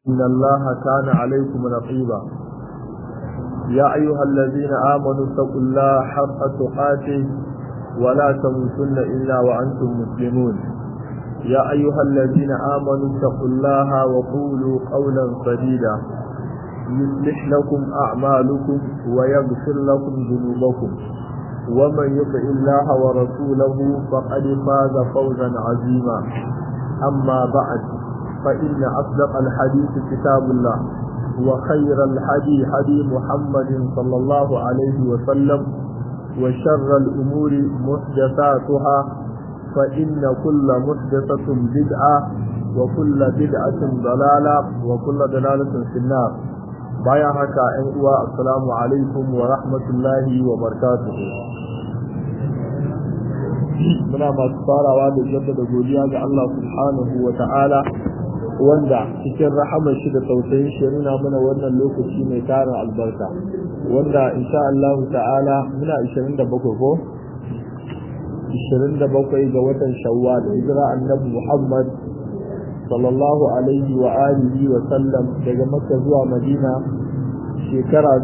إن الله كان عليكم رقيبا يا أيها الذين آمنوا اتقوا الله حق تقاته ولا تموتن إلا وأنتم مسلمون يا أيها الذين آمنوا اتقوا الله وقولوا قولا سديدا يصلح لكم أعمالكم ويغفر لكم ذنوبكم ومن يطع الله ورسوله فقد فاز فوزا عظيما أما بعد فإن أصدق الحديث كتاب الله وخير الحدي حدي محمد صلى الله عليه وسلم وشر الأمور محدثاتها فإن كل محدثة بدعة وكل بدعة ضلالة وكل ضلالة في النار بايا هكا أنقوى السلام عليكم ورحمة الله وبركاته muna masu farawa da jaddada godiya ga Allah subhanahu wa ta'ala wanda cikin rahamar shi da tausayin shi nuna mana wannan lokaci mai tarin albarka wanda insha Allah ta'ala muna 27 ko 27 ga watan Shawwal hijira annabi Muhammad sallallahu alaihi wa alihi wa sallam daga Makka zuwa Madina shekara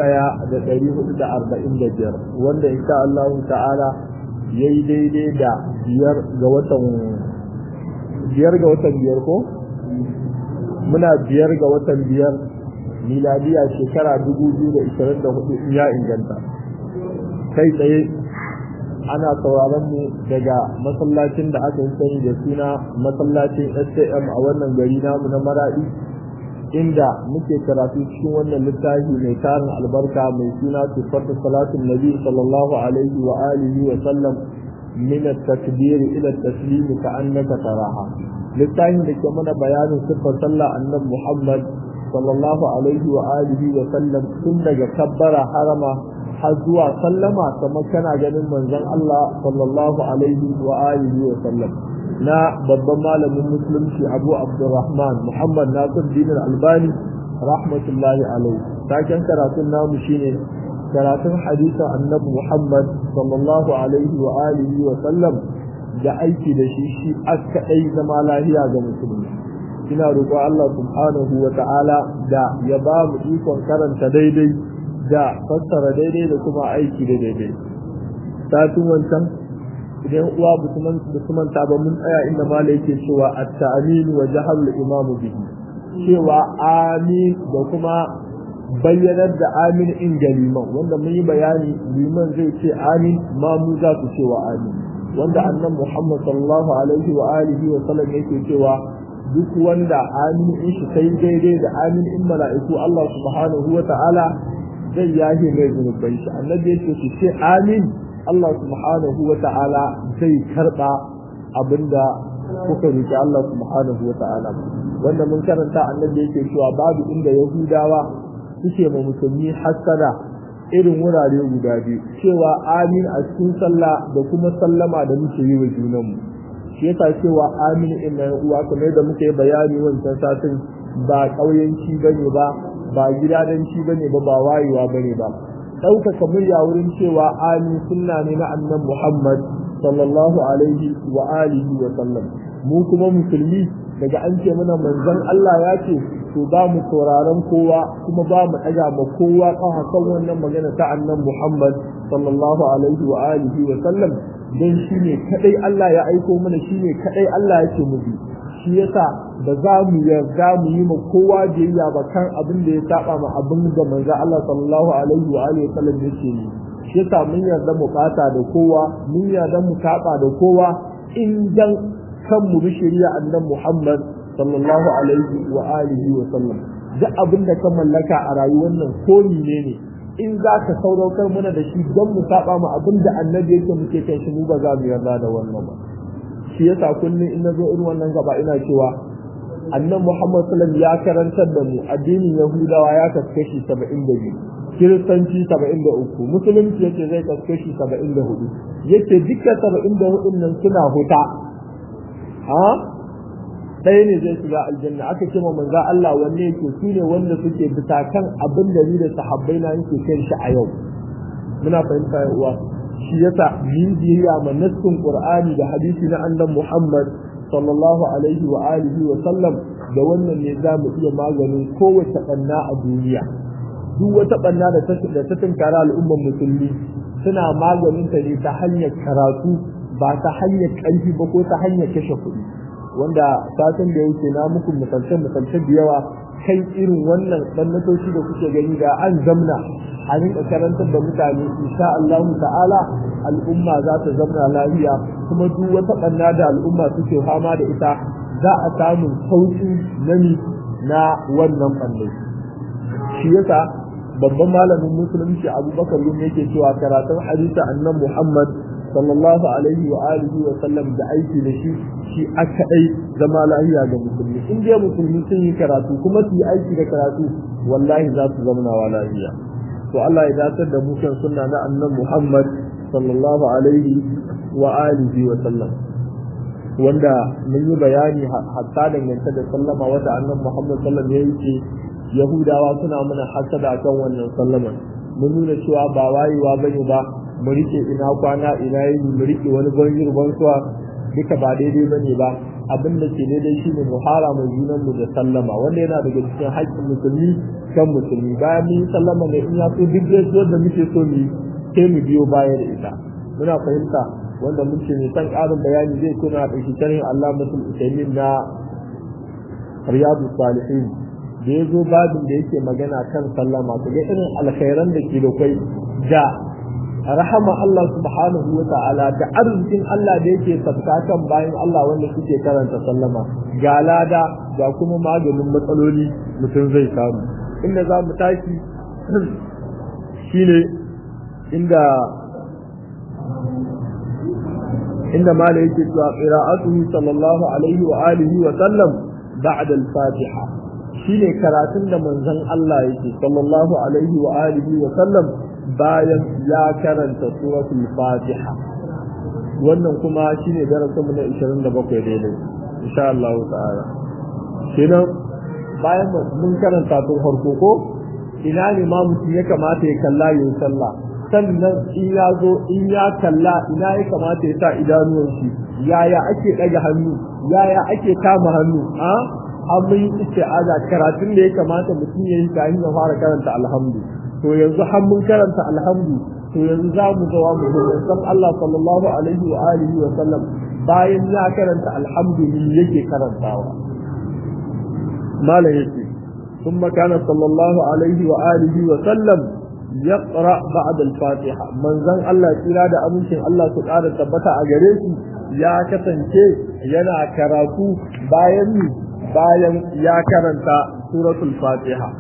1445 wanda insha Allah ta'ala yayi daidai da biyar ga watan biyar ga watan biyar ko muna biyar ga watan biyar miladiya shekara 2024 ya inganta kai tsaye ana sauraron mu daga masallacin da aka yi sani da suna masallacin SAM a wannan gari namu na Maradi inda muke karatu cikin wannan littafi mai tarin albarka mai suna sifatu salatin nabi sallallahu alaihi wa alihi wa sallam min at-takbir ila at-taslim ka'annaka taraha littafin da ke mana bayanin siffar sallah annabi Muhammad sallallahu alaihi wa alihi wa sallam tun daga kabbara harama har zuwa sallama kamar kana ganin manzon Allah sallallahu alaihi wa alihi wa sallam na babban malamin musulunci Abu Abdurrahman Muhammad Nasir Din Albani rahmatullahi alaihi taken karatun namu shine karatun hadisin annabi Muhammad sallallahu alaihi wa alihi wa sallam da aiki da shi shi aka ɗai zama lahiya ga musulmi ina roƙo Allah subhanahu wa ta'ala da ya ba mu ikon karanta daidai da fassara daidai da kuma aiki da daidai satin wancan idan uwa su manta ba mun tsaya inda mala yake cewa at-ta'min wa jahal imam bihi cewa amin da kuma bayyanar da amin in ga liman wanda mun yi bayani liman zai ce amin ma mu za su cewa amin wanda annan Muhammad sallallahu alaihi wa alihi wa sallam yake cewa duk wanda amin in shi sai daidai da amin in mala'iku Allah subhanahu wa ta'ala zai yahe mai zunubai shi annabi yake su ce amin Allah subhanahu wa ta'ala zai karba abinda kuka roki Allah subhanahu wa ta'ala wanda mun karanta annabi yake cewa babu inda yahudawa suke ma musulmi hasada irin wurare guda biyu cewa amin a cikin sallah da kuma sallama da muke yi wa junanmu shi yasa cewa amin in na uwa kamar da muke bayani wancan satin ba ƙauyenci bane ba ba gidadanci bane ba ba wayewa bane ba ɗaukaka murya wurin cewa amin sunna ne na annan muhammad sallallahu alaihi wa alihi wa sallam mu kuma musulmi daga an ce mana manzon Allah ya ce to ba mu sauraron kowa kuma ba mu ɗaga ma kowa kan hakan wannan magana ta annan Muhammad sallallahu alaihi wa alihi wa sallam dan shine kadai Allah ya aiko mana shine kadai Allah yake mu bi shi yasa ba za mu yarda mu yi ma kowa biyayya ba kan abin da ya saba ma abin da manzo Allah sallallahu alaihi wa alihi wa sallam yake yi shi yasa mun yarda mu fata da kowa mun yarda mu saba da kowa in dan kan mu bi shari'a annan Muhammad sallallahu alaihi wa alihi wa sallam duk abin da ka mallaka a rayuwar nan ko ne ne in za ka sauraukar mana da shi don mu saba mu abin da annabi yake muke kan shi mu ba za mu yarda da wannan ba shi yasa kullum in na zo irin wannan gaba ina cewa annan Muhammad sallallahu ya karantar da mu addinin Yahudawa ya kaskashi 72 kiristanci 73 musulunci yace zai kaskashi 74 yace dukkan 74 nan suna huta ha ɗaya ne zai shiga aljanna aka ce ma manzo Allah wanne yake su ne wanda suke bisa kan abin da ni da sahabbai na yake kan shi a yau muna fahimta ya uwa shi yasa min biyayya ma nassin qur'ani da hadisi na annabi Muhammad sallallahu alaihi wa alihi wa sallam da wannan ne za mu iya maganin kowace ɓanna a duniya duk wata ɓanna da ta tunkara al'ummar musulmi suna maganin ta ne ta hanyar karatu ba ta hanyar ƙarfi ba ko ta hanyar kashe kuɗi wanda satin da yake na muku misalce misalce da yawa kan irin wannan ɓannatoci da kuke gani da an zamna a rinka karantar da mutane insha Allah ta'ala al'umma za ta zamna lafiya kuma duk wata ɓanna da al'umma suke fama da ita za a samu sauƙi nani na wannan ɓanne shi yasa babban malamin musulunci abubakar yin yake cewa karatun hadisa annan muhammad sallallahu alaihi wa alihi wa sallam da aiki da shi shi a kaɗai zama lahiya ga musulmi in dai musulmi sun yi karatu kuma su yi aiki da karatu wallahi za su zama wa lahiya to Allah ya datar da mu kan sunna na annan muhammad sallallahu alaihi wa alihi wa sallam wanda mun yi bayani hatta dangance da sallama wata annan muhammad sallam ya yi ce yahudawa suna mana hasada kan wannan sallama mun nuna cewa ba wayewa bane ba mu rike ina kwana ina yi mu rike wani banjir bansuwa duka ba daidai bane ba abin da ke daidai shine mu hara mai junan mu da sallama wanda yana daga cikin haƙƙin musulmi kan musulmi bayan mun yi sallama ne in ya so duk gaisuwar da muke so mu sai mu biyo baya da ita muna fahimta wanda mun ce mai san ƙarin bayani zai kuna ɗauki sharhin Allah musul usaimin na riyadu salihin da ya zo babin da yake magana kan sallama ku ga irin alkhairan da ke da kai da rahama Allah subhanahu wa ta'ala da arzikin Allah da yake sabkatan bayan Allah wanda suke karanta sallama ga lada ga kuma maganin matsaloli mutum zai samu inda za mu tashi shine inda inda mala yake cewa qira'atuhu sallallahu alaihi wa alihi wa sallam ba'da al-fatiha shine karatun da manzon Allah yake sallallahu alaihi wa alihi wa sallam bayan ya karanta suratul fatiha wannan kuma shine darasin mu na 27 daidai insha Allah ta'ala kenan bayan mun karanta tun farko ko ina ne ma mutum ya kamata ya kalla yin sallah sannan in ya zo in ya kalla ina ya kamata ya sa idanuwan shi yaya ake ɗaga hannu yaya ake kama hannu a an mun yi isti'aza karatun da ya kamata mutum ya yi kafin ya fara karanta alhamdu to yanzu har mun karanta alhamdu to yanzu za mu zawa mu zo san Allah sallallahu alaihi wa alihi wa sallam bayan ya karanta alhamdu ne yake karantawa malam yake ثم كان صلى الله عليه وآله وسلم يقرأ بعد الفاتحة من زن الله تلا دا أمشن الله سبحانه تبتا أجريسي يا كتنكي ينا كراتو باين باين يا كرنتا سورة الفاتحة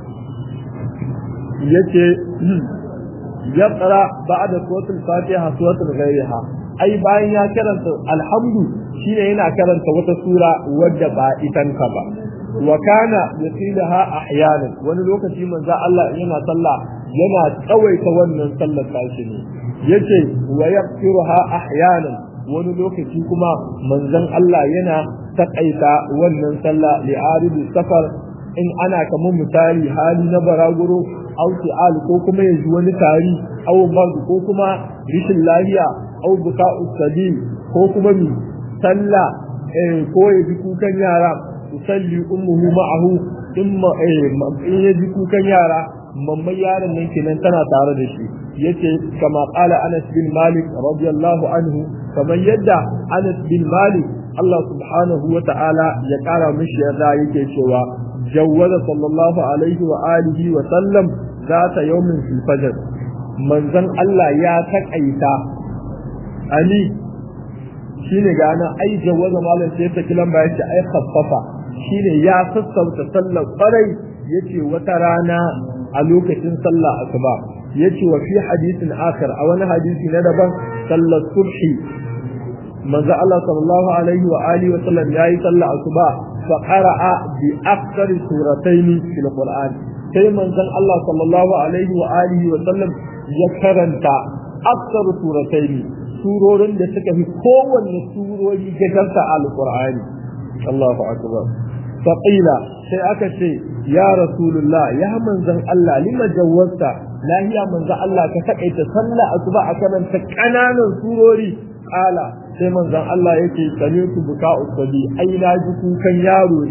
يكي يقرأ بعد سورة الفاتحة سورة غيرها أي باين يا كرنتا الحمد شين ينا كرنتا وتسورة ودبا إتنكبا wa kana yasilaha ahyanan wani lokaci manzo Allah yana sallah yana tsawaita wannan sallar tashi ne yace wa yaghfiruha ahyanan wani lokaci kuma manzon Allah yana takaita wannan sallah li aridu safar in ana kamar misali hali na baraguro au su'al ko kuma yanzu wani tari au mard ko kuma rishin lafiya au buka'u sabil ko kuma mi sallah eh ko ya kukan yara tusalli ummuhu ma'ahu imma in ya ji kukan yara mamman yaron nan kenan tana tare da shi yace kama qala Anas bin Malik radiyallahu anhu kamar yadda Anas bin Malik Allah subhanahu wa ta'ala ya kara mishi yarda yake cewa jawwaza sallallahu alaihi wa alihi wa sallam zata yawmin fil fajr manzon Allah ya takaita ani shine ga nan ai jawwaza malam sai ta kilan ba yace ai khaffafa shine ya sassauta sallar kwarai yace wata rana a lokacin sallah asuba yace wa fi hadisin akhar a wani hadisi na daban sallar subhi manzo Allah sallallahu alaihi wa alihi wa sallam yayi sallah asuba fa qara'a bi aktsari suratayn fil qur'an sai manzon Allah sallallahu alaihi wa alihi wa sallam ya karanta aktsar suratayn surorin da suka fi kowanne surori gajarta alqur'ani Allahu akbar faqila sai aka ce ya rasulullah ya manzon Allah lima jawwasta lahiya manzon Allah ka takaita sallah asuba a karanta kananan surori kala sai manzon Allah yake sami'tu buka usabi ai na ji kukan yaro ne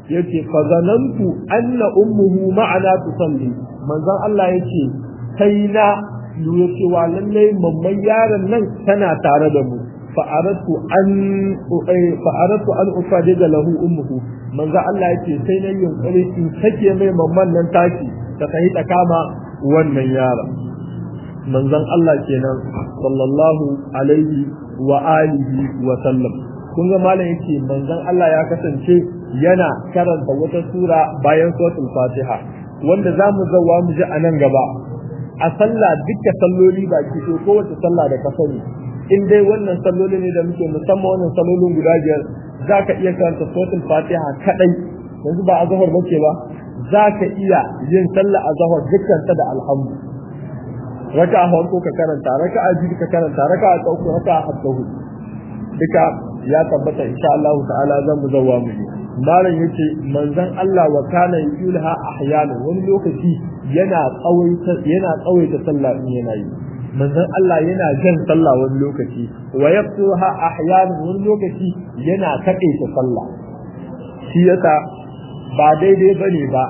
yace fa zanantu anna ummuhu ma'ana tusalli manzon Allah yace sai na lura cewa lallai mamman yaron nan tana tare da mu fa aratu an fa aratu an ufadida lahu ummuhu manzon Allah yace sai na yunkuri in sake mai mamman nan taki ta kai ta kama wannan yaron manzon Allah kenan sallallahu alaihi wa alihi wa sallam kun ga malam yake manzon Allah ya kasance yana karanta wata sura bayan suratul Fatiha wanda zamu zawa mu ji anan gaba a sallah dukkan salloli baki to kowace sallah da ka sani in dai wannan salloli ne da muke musamman wannan sallolin guda biyar zaka iya karanta suratul Fatiha kadai yanzu ba azhar bace ba zaka iya yin sallah azhar dukkan ta da alhamdu raka'a farko ka karanta raka'a biyu ka karanta raka'a ta uku raka'a hatta hudu duka ya tabbata insha Allah ta'ala zan mu zawa mu ji malam yace manzon Allah wa kana yulha ahyana wani lokaci yana tsawaita yana tsawaita sallah in yana yi manzon Allah yana jan sallah wani lokaci wa yaqtuha ahyana wani lokaci yana taƙaita sallah shi yasa ba daidai bane ba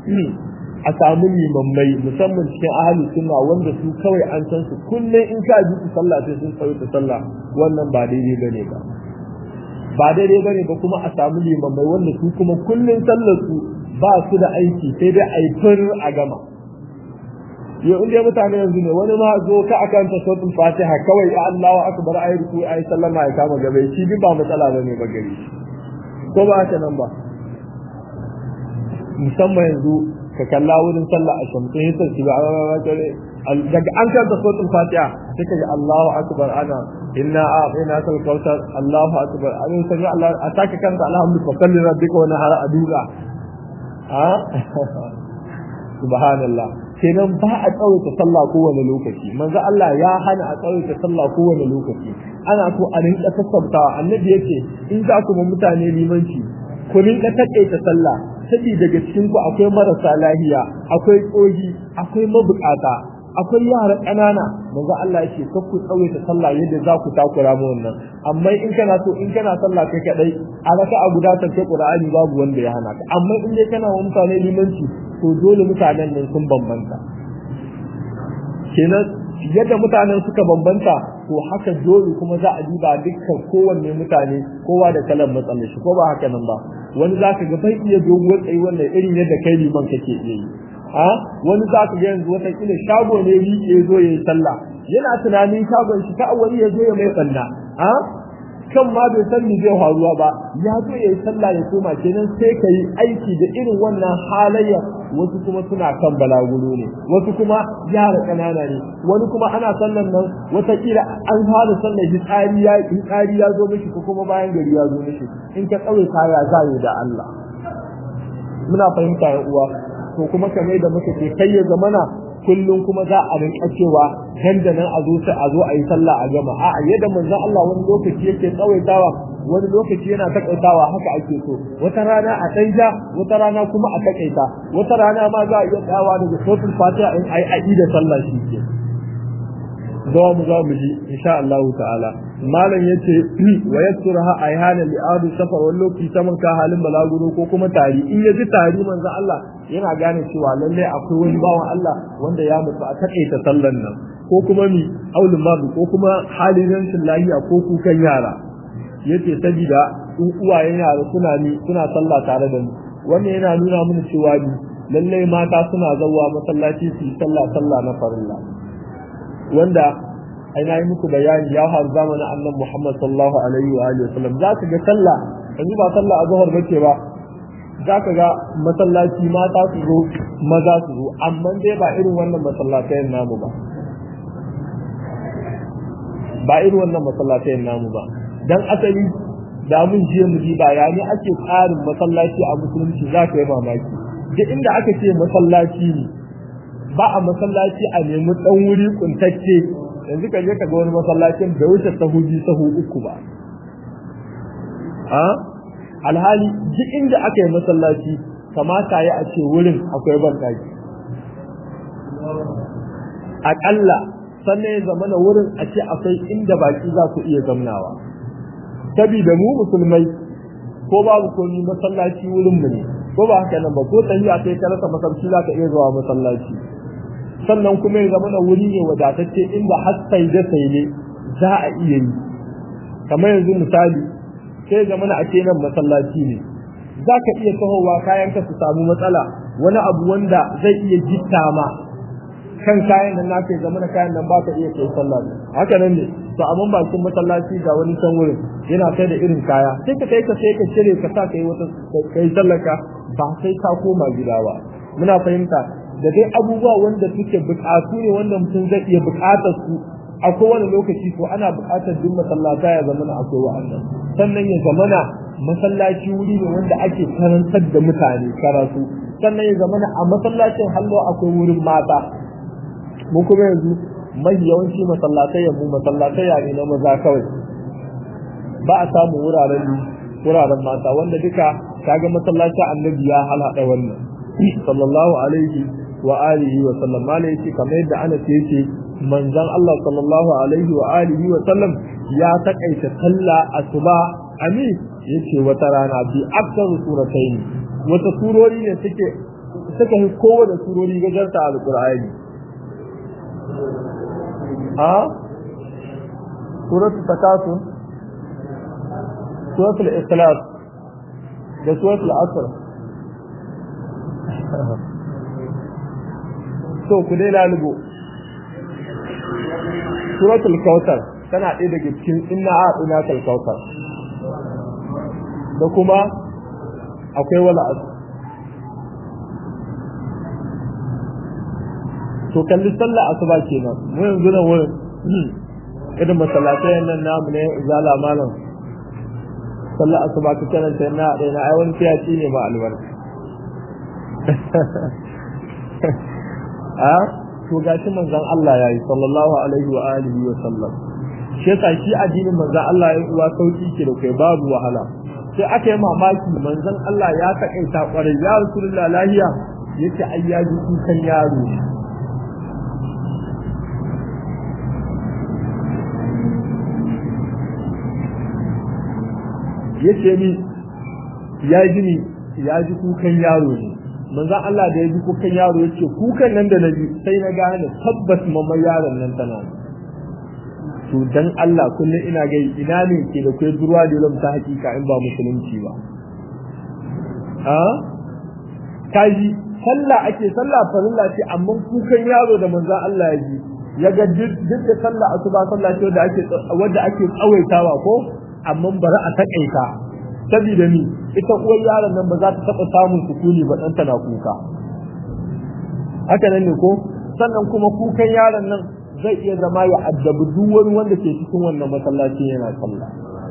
a samu limammai musamman cikin ahli sunna wanda su kawai an san su kullum in ka ji su sallah sai sun tsawaita sallah wannan ba daidai bane ba ba daidai bane ba kuma a samu limammai wanda su kuma kullun sallar su ba su da aiki sai dai a yi fur a gama yau inda mutane yanzu ne wani ma zo ka akan ta sautin fatiha kawai ya Allahu akbar ayi ruku ayi sallama ya kama gaba shi duk ba matsala bane ba gari ko ba haka nan ba musamman yanzu ka kalla wurin sallah a shamsu ya sarki ba daga an kanta sautin fatiha sai ka ji Allahu akbar ana inna a ina kal kautar Allahu akbar an sami Allah a take kanta alhamdulillah fa kalli rabbika wa nahara aduga ha subhanallah kenan ba a tsawaita sallah kowane lokaci manzo Allah ya hana a tsawaita sallah kowane lokaci ana so a rinka sassautawa annabi yake in za ku mutane limanci ku rinka takaita sallah sabi daga cikin ku akwai marasa lahiya akwai tsohi akwai mabukata akwai yara ƙanana manzo Allah yake kar ku tsawaita sallah yadda za ku takura mu wannan amma in kana so in kana sallah kai kadai a raka a guda ta Qur'ani babu wanda ya hana ka amma in dai kana wa mutane limanci to dole mutanen nan sun bambanta kenan yadda mutanen suka bambanta to haka dole kuma za a duba dukkan kowanne mutane kowa da kalan matsalar shi ko ba haka nan ba wani za ka ga bai iya doguwar tsayi wannan irin yadda kai liman kake iya yi a wani za ka ga yanzu wata kila shago ne riƙe ya zo ya yi sallah yana tunanin shagon shi ta wani ya zo ya mai ɓanna a kan ma bai san me zai faruwa ba ya zo ya yi sallah ya koma kenan sai ka yi aiki da irin wannan halayyar wasu kuma suna kan balaguro ne wasu kuma yara ƙanana ne wani kuma ana sallan nan watakila an fara sallar hitsari ya hitsari ya zo mishi ko kuma bayan gari ya zo mishi in ka tsawai kaya za yi da Allah muna fahimta ya uwa to kuma kamar da muka ce kai ya zamana kullum kuma za a rinka cewa dandanan a zo sai a zo a yi sallah a gama a'a yadda manzon Allah wani lokaci yake tsawaitawa wani lokaci yana takaitawa haka ake so wata rana a ɗan ja wata rana kuma a takaita wata rana ma za a iya tsayawa daga sotul fatiha in ai a'i da sallah shi ke zawa mu za mu ji insha Allah ta'ala malam yace wa yasurha ayhana li adu safar wani lokaci saman ka halin balaguro ko kuma tari in ya ji tari manzon Allah yana gane cewa lalle akwai wani bawan Allah wanda ya mutu a takaita sallan nan ko kuma mi aulun mabu ko kuma halin rashin lafiya ko kukan yara yace sabida in uwayen yara suna ni suna sallah tare da mu wannan yana nuna mana cewa ni lalle mata suna zawa masallaci su yi sallah sallah na farilla wanda ai na yi muku bayani ya har zamanin annan Muhammad sallallahu alaihi wa alihi wasallam za ka ga sallah yanzu ba sallah azhar bace ba za ka ga masallaci mata su zo maza su zo amma dai ba irin wannan masallatayen namu ba ba irin wannan masallatayen namu ba dan asali da mun je mu ji bayani ake tsarin masallaci a musulunci za ka yi mamaki duk inda aka ce masallaci ne ba a masallaci a nemi dan wuri kuntacce yanzu ka je ka ga wani masallacin da wuce sahu biyu sahu uku ba a alhali duk inda aka yi masallaci kamata ya a ce wurin akwai banɗaki aƙalla sannan ya zama na wurin a ce akwai inda baki za ku iya zamnawa sabida mu musulmai ko babu komi masallaci wurin mu ne ko ba haka nan ba ko tafiya sai ka rasa masallaci za ka iya zuwa masallaci sannan kuma ya zama na wuri ne wadatacce inda har sai da sai ne za a iya yi kamar yanzu misali sai zama na ake nan masallaci ne za ka iya tahowa kayan ka su samu matsala wani abu wanda zai iya jitta ma kan kayan nan naka ya zama na kayan nan ba ka iya kai sallah haka nan ne to amma bakin masallaci ga wani can wurin yana kai da irin kaya sai ka kai ka sai ka cire ka sa kai wata kai sallaka ba sai ka koma gida ba muna fahimta da dai abubuwa wanda suke bukatu ne wanda mutum zai iya bukatar su a kowane lokaci to ana bukatar duk masallata ya zamana akwai wa'annan sannan ya zamana masallaci wuri ne wanda ake karantar da mutane karatu sannan ya zamana a masallacin hallo akwai wurin mata mun kuma yanzu mai yawanci masallatai mu masallatai ne na maza kawai ba a samu wuraren wuraren mata wanda duka kaga masallacin annabi ya halada wannan sallallahu alaihi wa alihi wa sallam malai yake kamar yadda Anas yake manzon Allah sallallahu alaihi wa alihi wa sallam ya takaita sallah asuba ami yace wata rana bi akthar suratayn wata surori ne suke suka yi kowace surori gajarta alqur'ani ha suratul takasur suratul ikhlas da suratul asr so ku dai lalubo suratul kautar tana ɗaya daga cikin inna a ina kal kautar da kuma akwai wala asu to kalli sallah asuba kenan mu yanzu nan wurin irin masallatai nan namu ne zala malam sallah asuba ka karanta na ɗaya na ai wani fiyaci ne ba albarka a to gashi manzon Allah yayi sallallahu alaihi wa alihi wa sallam shi yasa shi addinin manzon Allah ya uwa sauki ke da kai babu wahala sai aka yi mamaki manzon Allah ya takaita kwarai ya rasulullah lahiya yace ai ya ji kukan yaro yace ni ya ji ni ya ji kukan yaro ne manzon Allah da ya ji kukan yaro yace kukan nan da naji sai na gane tabbas mamma yaron nan tana to dan Allah kullum ina ga ina ne ke da kai durwa da lam ta hakika in ba musulunci ba ha kaji sallah ake sallah farilla ce amma kukan yaro da manzon Allah ya ji ya ga duk da sallah asuba sallah ce wanda ake wanda ake tsawaitawa ko amma bari a takaita saboda ni ita uwar yaron nan ba za ta taɓa samun sukuni ba ɗanta na kuka haka nan ne ko sannan kuma kukan yaron nan zai iya zama ya addabi duk wani wanda ke cikin wannan masallaci yana sallah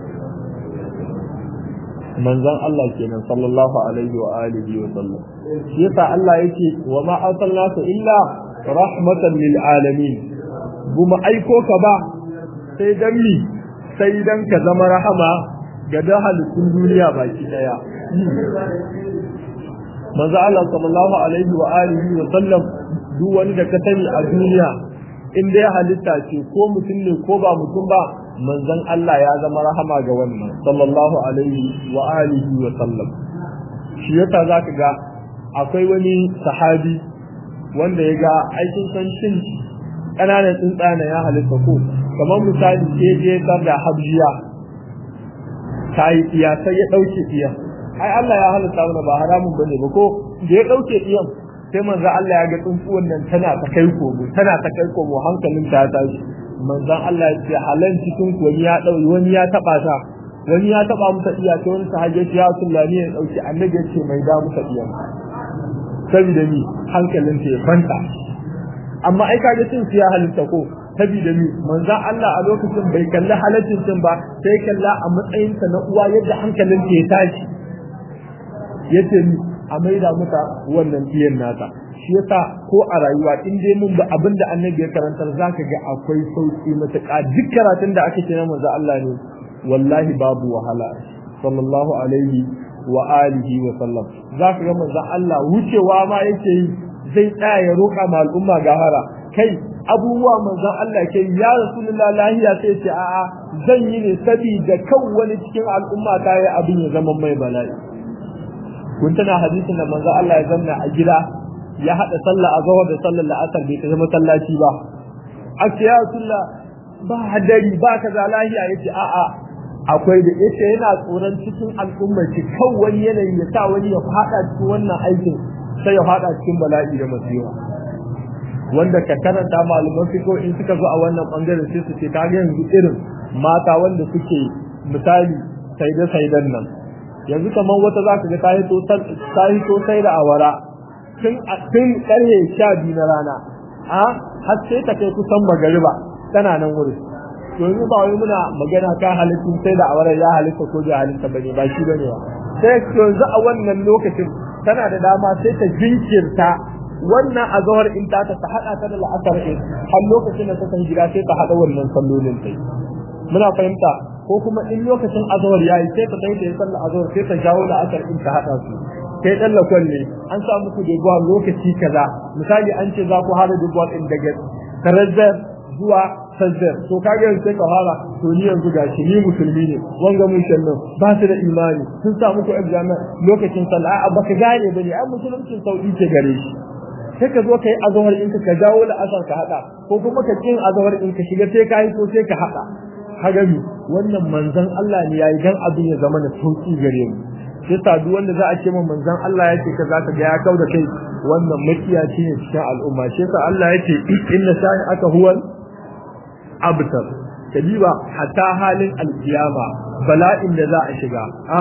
manzon Allah kenan sallallahu alaihi wa alihi wa sallam shi yasa Allah yake wa ma arsalnaka illa rahmatan lil alamin buma aiko ka ba sai dan mi sai dan ka zama rahama ga da halittun duniya baki daya manzo Allah sallallahu alaihi wa alihi wa sallam duk wani da ka sani a duniya in dai halitta ce ko mutum ne ko ba mutum ba manzon Allah ya zama rahama ga wannan sallallahu alaihi wa alihi wa sallam shi yasa zaka ga akwai wani sahabi wanda ya ga aikin san shin ƙananan tsuntsana ya halitta ko kamar misali ke je da habjiya ta yi tsiya sai ya ɗauke tsiya ai Allah ya halitta mana ba haramun bane ba ko da ya ɗauke tsiyan sai manzo Allah ya ga tsuntsuwan nan tana ta kai komo tana ta kai komo hankalin ta tashi manzon Allah ya ce halan cikin ku wani ya dauki wani ya taba ta wani ya taba masa iya ta wani sahabi ya Rasulullahi ya dauki annabi ya ce mai da masa iya saboda ni hankalin ta ya kwanta amma ai kaga cin ya halitta ko saboda ni manzon Allah a lokacin bai kalli halaccin cin ba sai kalla a matsayin ta na uwa yadda hankalin ta ya tashi yace ni a maida mata wannan biyan nata shi yasa ko a rayuwa in dai mun ba abinda annabi ya karantar zaka ga akwai sauki matuƙa duk karatun da aka ce na manzo Allah ne wallahi babu wahala sallallahu alaihi wa alihi wa sallam zaka ga manzo Allah wucewa ma yake yi zai tsaya ya roƙa ma al'umma gahara kai abubuwa manzon Allah ke ya rasulullah lahiya sai ce a'a zan yi ne saboda kan wani cikin al'umma ta yi abin ya zama mai bala'i kun tana hadisin da manzon Allah ya zanna a gida ya hada sallah a zawar da sallar la'asar bai ta masallaci ba a ce ya rasulullah ba hadari ba kaza lahiya yace a'a akwai da yace yana tsoron cikin al'umma ci kan wani yanayi ya sa wani ya fada cikin wannan aikin sai ya fada cikin bala'i da masifa wanda ka karanta malaman fiko in suka zo a wannan bangaren sai su ce ka ga yanzu irin mata wanda suke misali saide saidan nan yanzu kamar wata za ka ga ta hito ta hito sai da awara tun tun karhe sha biyu na rana a har sai ta kai kusan magariba tana nan wurin yanzu ba wai muna magana kan halittun sai da awara ya halitta ko bai halitta bane ba shi bane ba sai yanzu a wannan lokacin tana da dama sai ta jinkirta wannan azhar in ta ta hada ta da la'asar in har lokacin da ta san gida sai ta hada wannan sallolin tai muna fahimta ko kuma in lokacin azhar yayi sai ta tayi da sallar azhar sai ta jawo la'asar in ta hada su sai dan lakon ne an sa muku da lokaci kaza misali an ce za ku hada da din daga tarazzar zuwa sazzar to kage yanzu sai ka fara to ni yanzu gashi ni musulmi ne wanga mun shannan ba su da imani sun sa muku exam lokacin sallah a baka gane bane ai musuluncin sauki ke gare shi sai ka zo ka yi azawar in ka jawo da asar ka hada ko kuma ka kin azawar in ka shiga sai ka yi ko sai ka hada hagami wannan manzon Allah ne yayi dan abin ya zama na sauki gare mu sai sa duk wanda za a ce manzon Allah yake ka za ka ga ya kauda kai wannan makiyaci ne cikin al'umma sai sa Allah yake inna sa'i aka huwal abtar kadiba hatta halin alkiyama bala'in da za a shiga a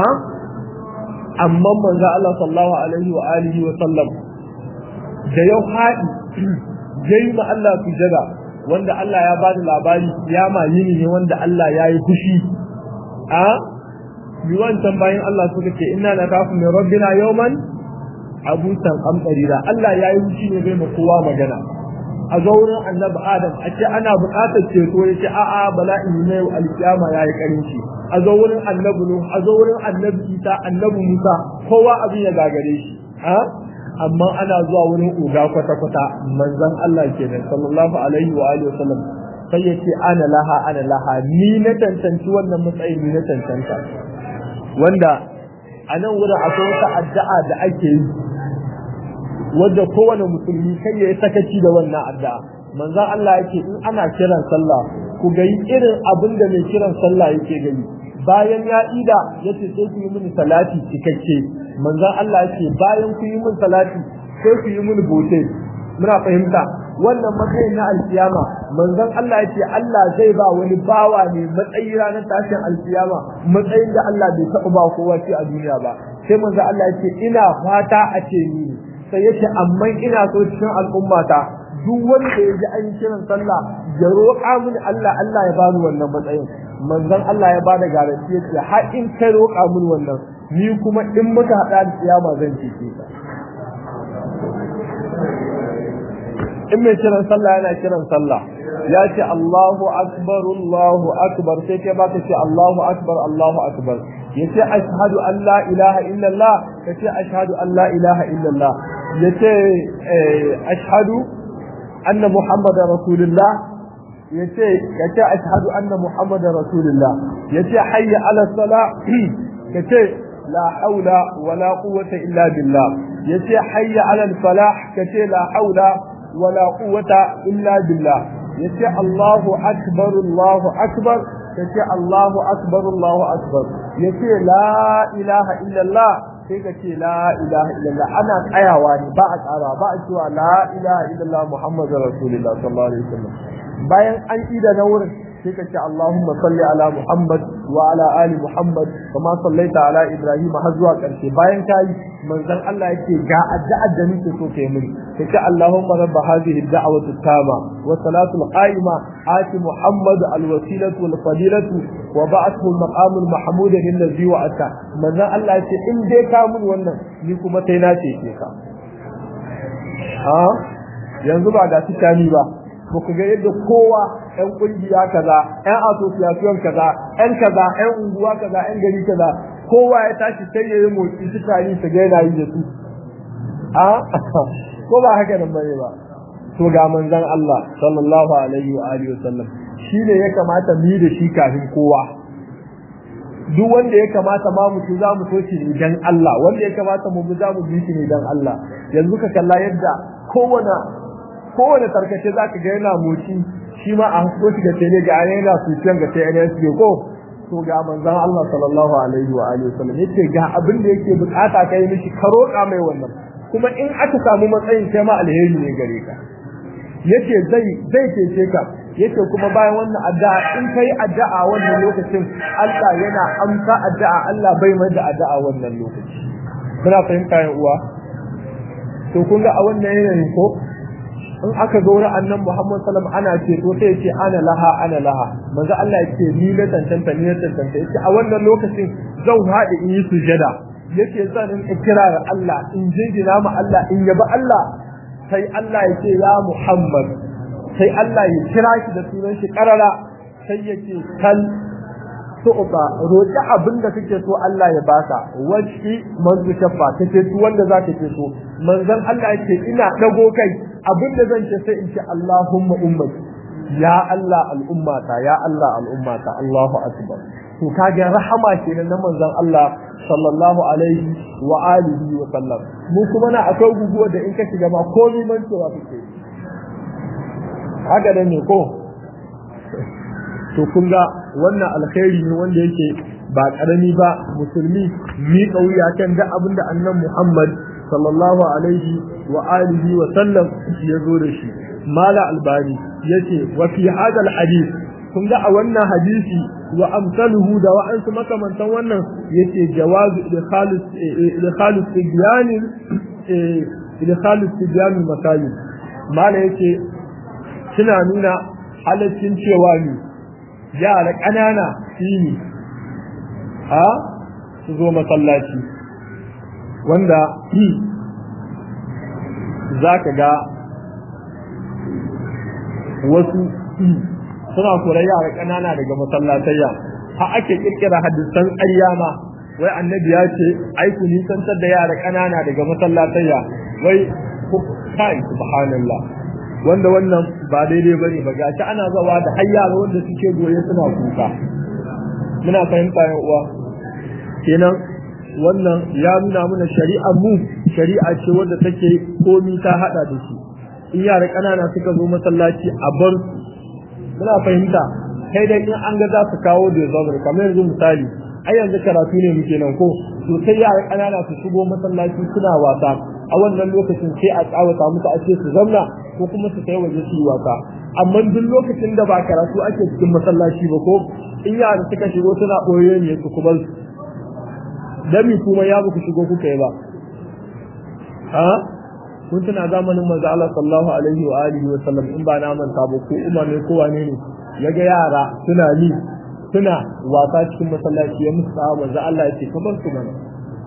amma manzo Allah sallallahu alaihi wa alihi wa sallam da yau haɗi yayi ma Allah sujada wanda Allah ya bada labari kiyama yini ne wanda Allah ya yi fushi a bi wancan bayan Allah suka ce inna nakafu min rabbina yawman abusan amtarira Allah ya yi fushi ne bai ma kowa magana a ga wurin annabi adam a ce ana buƙatar ceto ya ce a'a bala'i ne alkiyama ya yi karinci a ga wurin annabi nuh a ga wurin annabi isa annabi musa kowa abin ya gagare shi a amma ana zuwa wurin uga kwata kwata manzon Allah kenan sallallahu alaihi wa alihi wasallam sai ya ce ana laha ana laha ni na tantanci wannan matsayin ni na tantanta wanda a nan wurin akwai wata addu'a da ake yi wadda kowane musulmi kai ya yi sakaci da wannan addu'a manzon Allah yake in ana kiran sallah ku ga irin abin da mai kiran sallah yake gani bayan ya ida yace sai ku yi mini salati cikakke manzon Allah yake bayan ku yi mini salati sai ku yi mini bote muna fahimta wannan matsayin na alkiyama manzon Allah yake Allah zai ba wani bawa ne matsayi ranar tashin alkiyama matsayin da Allah bai taɓa ba kowa shi a duniya ba sai manzon Allah yake ina fata a ce ni sai yace amma ina so cikin al'ummata duk wanda ya ji an kiran sallah ya roƙa mini Allah Allah ya bani wannan matsayin manzon Allah ya bada garanti yace har in kai roƙa mini wannan ni kuma in muka hada da kiyama zan cece ka in mai kiran sallah yana kiran sallah ya ce Allahu akbar Allahu akbar sai kai baka ce Allahu akbar Allahu akbar yace ashhadu an la ilaha illallah kace ashhadu an la ilaha illallah yace ashhadu anna muhammadar rasulullah yace yace ashhadu anna muhammadar rasulullah yace hayya ala salah kace la haula wala quwwata illa billah yace hayya ala falah kace la haula wala quwwata illa billah yace allahu akbar allahu akbar kace allahu akbar allahu akbar yace la ilaha illa allah sai ka ce la ilaha illallah ana tsayawa ne ba a tsara ba a cewa la ilaha illallah muhammadur rasulullah sallallahu alaihi wasallam bayan an ida na wurin sai ka ce allahumma salli ala muhammad wa ala ali muhammad kama sallaita ala ibrahim har zuwa karshe bayan kai manzon Allah yake ga addu'ar da nake so kai mini kace allahumma rabb hadhihi ad-da'wati at-tama wa salatu al-qa'ima ati muhammad al-wasilatu wal fadilatu wa ba'athu al-maqam al-mahmud alladhi wa'ata manzon Allah yace in dai ka mun wannan ni kuma sai na ce ka ha yanzu ba ga tikani ba ko ku ga yadda kowa ƴan kungiya kaza ƴan association kaza ƴan kaza ƴan unguwa kaza ƴan gari kaza kowa ya tashi sai ya yi motsi su tari su ga yana yi da su a ko ba haka nan bane ba to ga manzon Allah sallallahu alaihi wa alihi wasallam shi ne ya kamata mu yi da shi kafin kowa duk wanda ya kamata ma mu za mu so shi ne dan Allah wanda ya kamata mu za mu bi shi ne dan Allah yanzu ka kalla yadda kowane kowane tarkace zaka ga yana moci shi ma a hasko shi ga tele ga yana suciyan ga TNS ko to ga manzon Allah sallallahu alaihi wa alihi wasallam yace ga abin da yake bukata kai mishi ka roƙa mai wannan kuma in aka samu matsayin kai ma alheri ne gare ka yace zai zai cece ka yace kuma bayan wannan addu'a in kai addu'a wannan lokacin Allah yana amsa addu'a Allah bai mai da addu'a wannan lokaci muna fahimta yan uwa to kun ga a wannan yanayin ko in aka zo wurin annan Muhammad sallam ana ce to sai yace ana laha ana laha manzo Allah yake ni na tantanta ni na tantanta yace a wannan lokacin zan haɗe in yi sujada yace zan in kira Allah in jinjina ma Allah in yabi Allah sai Allah ya ce ya Muhammad sai Allah ya kira shi da sunan shi karara sai ya ce kal tu'ba roƙi abin da kake so Allah ya baka wacce manzo shafa kake so wanda zaka ke so manzon Allah yake ina dago kai abin da zan ce sai in ce Allahumma ummati ya Allah al'ummata ya Allah al'ummata Allahu akbar to kage rahama kenan na manzon Allah sallallahu alaihi wa alihi wa sallam mu kuma na akwai guguwa da in ka shiga ma komai man cewa kake haka da ne ko to kun ga wannan alkhairi ne wanda yake ba karami ba musulmi mi kauya kan da abinda annan Muhammad sallallahu alaihi wa alihi wa sallam ya zo da shi mala albani yace wa fi hada alhadith kun ga a wannan hadisi wa amsaluhu da wa'ansu makamantan wannan yace jawazu idkhalus idkhalus tibyan idkhalus tibyan masajid mala yace suna nuna halaccin cewa ne yara ƙanana shine a su zo masallaci wanda za ka ga wasu suna kura yara ƙanana daga masallatayya ha ake kirkira hadisan ƙarya ma wai annabi ya ce ai ku nisantar da yara ƙanana daga masallatayya wai kai subhanallah wanda wannan ba daidai bane ba gashi ana zawa da har yara wanda suke goye suna kuka muna fahimta yan uwa kenan wannan ya nuna mana shari'a mu shari'a ce wanda take komi ta hada da shi in yara ƙanana suka zo masallaci a bar muna fahimta kai dai in an ga za su kawo da zabar kamar yanzu misali ai yanzu karatu ne muke nan ko to sai yara ƙanana su shigo masallaci suna wasa a wannan lokacin sai a tsawata musu a ce su zauna ko kuma su kai waje su yi wasa amma duk lokacin da ba karatu ake cikin masallaci ba ko in yara suka shigo suna ɓoye ne su kuma dami kuma ya ku shigo kuka yi ba ha kun tuna zamanin manzo Allah sallallahu alaihi wa alihi wa sallam in ba na manta ba ko umar ne ko wane ne yaga yara suna ni suna wasa cikin masallaci ya musu tsawa manzo Allah ya ce ka bar su mana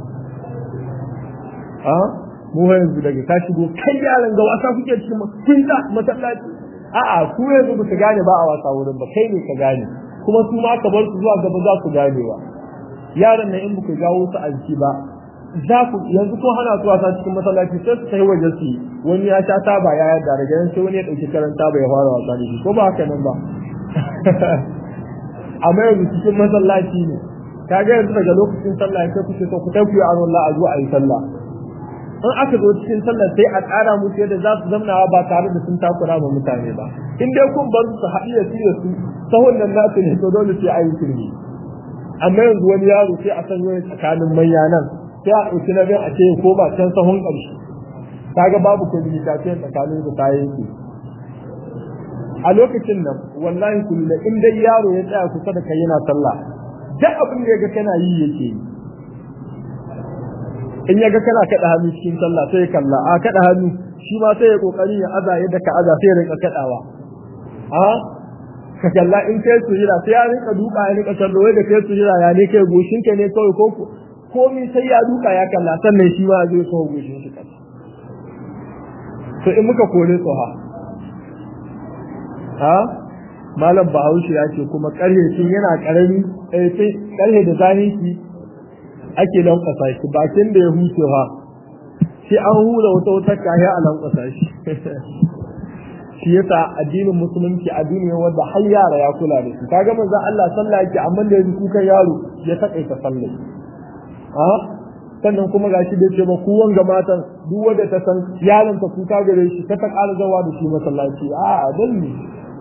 ha mu yanzu daga ka shigo kai yaran ga wasa kuke cikin kun da masallaci a'a ku yanzu ba su gane ba a wasa wurin ba kai ne ka gane kuma su ma ka bar su zuwa gaba za su gane ba yaran nan in ba ku jawo su a jiki ba za ku yanzu ko hana su wasa cikin masallaci sai su kai waje su wani ya sha taba ya yarda daga nan sai wani ya dauki karanta ba ya fara wasa da shi ko ba haka nan ba amma yanzu cikin masallaci ne kaga yanzu daga lokacin sallah sai kuke so ku tafi a Allah a zuwa a yi sallah in aka zo cikin sallah sai a tsara musu yadda za su zamnawa ba tare da sun takura ma mutane ba in dai kun bar su haɗu da su da su sahun nan nasu ne to dole sai a yi turmi amma yanzu wani yaro sai a san wani tsakanin manya nan sai a ɗauki na biyan a ce ko ba can sahun ƙarshe kaga babu communication tsakanin su kayan su a lokacin nan wallahi kullu in dai yaro ya tsaya kusa da kai yana sallah duk abin da yaga kana yi yake yi in yaga kana kada hannu cikin sallah sai ya kalla a kada hannu shi ma sai ya kokari ya aza yadda ka aza sai ya rinka kadawa a ka kalla in kai sujira sai ya rinka duka ya rinka kallo wai da kai sujira ya ne kai goshin ka ne kawai ko komai sai ya duka ya kalla sannan shi ma zai kawo goshin shi kalla to in muka kore su ha ha malam bahaushe ya ce kuma karhe tun yana karami eh sai karhe da zahiri ake lankwasa shi bakin da ya huce ha sai an hura wata wata kaya a lankwasa shi shi yasa addinin musulunci addini ne wanda har yara ya kula da shi kaga manzon Allah sallah yake amma da yanzu kukan yaro ya takaita sallah a sannan kuma gashi da ce ba ku wanga matan duk wanda ta san yaron ta kuka gare shi ta ta ƙara zawa da shi masallaci a dan ne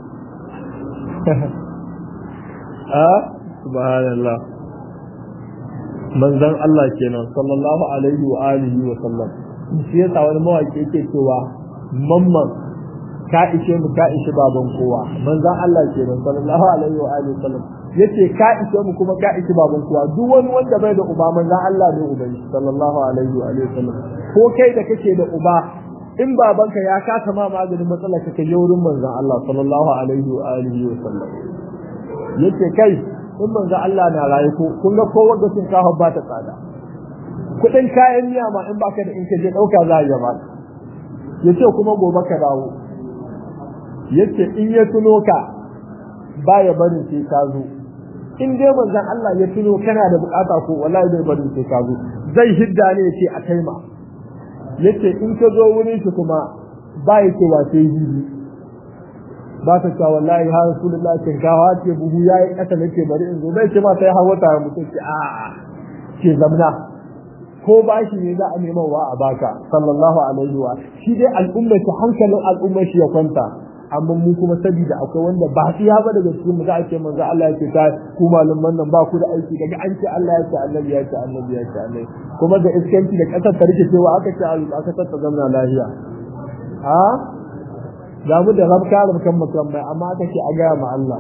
a subhanallah manzon Allah kenan sallallahu alaihi wa alihi wa sallam shi yasa wani mawaki yake cewa mamman ka ishe mu ka ishe baban kowa manzon Allah kenan sallallahu alaihi wa alihi wa sallam yace ka ishe mu kuma ka ishe baban kowa duk wani wanda bai da uba manzon Allah ne uban sallallahu alaihi wa alihi wa sallam ko kai da kake da uba in babanka ya kasa ma maganin matsalar ka kai wurin manzon Allah sallallahu alaihi wa alihi wa sallam yace kai in manzo Allah na rayu ko kun ga ko wanda sun kawo ba ta tsada kudin kayan miya ma in baka da in ka je dauka za ya ba yace kuma gobe ka dawo yace in ya tuno ka baya barin sai ka zo in dai manzon Allah ya tuno kana da bukata ko wallahi bai barin sai ka zo zai hidda ne yace a kai ma yace in ka zo wurin shi kuma ba ya ce wa sai hibi ba ta cewa wallahi ha rasulullah kin kawo ce buhu yayi kasa nake bari in zo bai ce ma sai hawa ta mutum ce a ce zamna ko ba shi ne za a neman wa a baka sallallahu alaihi wa shi dai al'umma shi hankalin al'umma shi ya kwanta amma mu kuma sabida akwai wanda ba su ya ba daga cikin mu za a ce manzo Allah ya ce ta ku malaman nan ba ku da aiki daga an ce Allah ya ce annabi ya ce annabi ya ce annabi kuma da iskanci da kasar ta rike cewa aka ce aka ta zamna lafiya a ga mu da rabka rabkan musamman amma aka ce a gaya ma Allah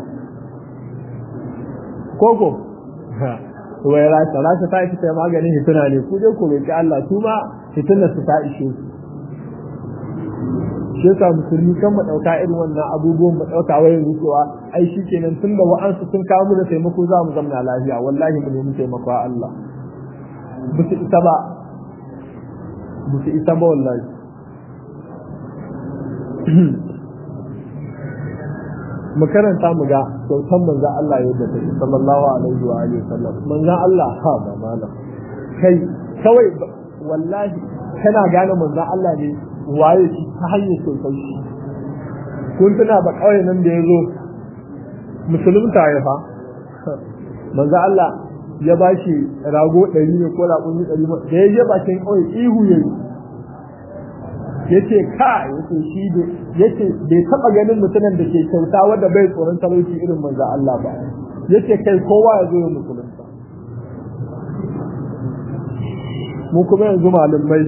koko wai rasha rasha ta ita maganin hituna ne ku je ku roki Allah su ma hitunar su ta ishe su shi yasa musulmi kan mu dauka irin wannan abubuwan mu dauka wai yanzu cewa ai shikenan tun da wa'ansu sun kawo mu da taimako za mu zamna lafiya wallahi mu nemi taimako a Allah ba su isa ba ba su isa ba wallahi mu karanta mu ga kyautan manzon Allah yadda ta yi sallallahu alaihi wa alihi wasallam manzon Allah ha ba malam kai kawai wallahi kana gane manzon Allah ne waye shi ta hanyar kyautar shi kun tuna ba kawai nan da ya zo musulunta ya fa manzon Allah ya ba shi rago ɗari ne ko raƙumi ɗari da ya je bakin kawai ihu ya yi yace ka yace shi da yace bai taba ganin mutumin da ke kyauta wanda bai tsoron talauci irin manzo Allah ba yace kai kowa ya zo ya musulunta mu kuma yanzu malumai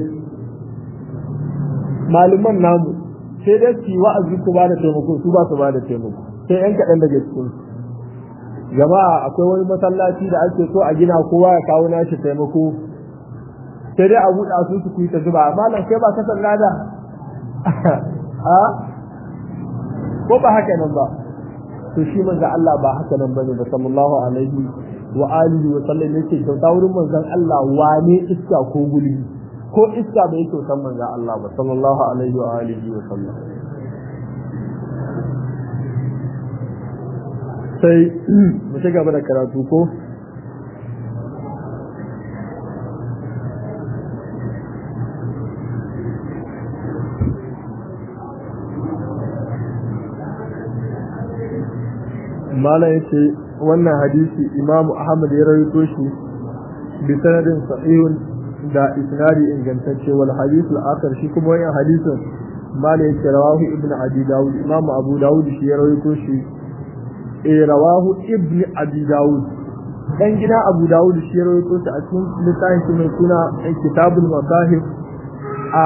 maluman namu sai dai su wa'azi su ba da taimako su ba su ba da taimako sai yan kaɗan daga cikin jama'a akwai wani masallaci da ake so a gina kowa ya kawo nashi taimako sai dai a buɗa su su kuyi ta zuba malam kai ba ka san lada a ko ba haka nan ba to shi manzo Allah ba haka nan bane ba sallallahu alaihi wa alihi wa sallam yake kyauta wurin manzon Allah wane iska ko gulbi ko iska bai kyautan manzon Allah ba sallallahu alaihi wa alihi wa sallam sai mu ci gaba da karatu ko mala yace wannan hadisi Imam Ahmad ya rawaito shi bi sanadin sahihun da isnadi ingantacce wal hadith al-akhar shi kuma wannan hadisin mala yace rawahu ibnu abi daud Imam Abu Dawud shi ya rawaito shi eh rawahu ibnu abi daud dan gida Abu Dawud shi ya rawaito shi a cikin littafin shi mai suna Kitabul Masahif a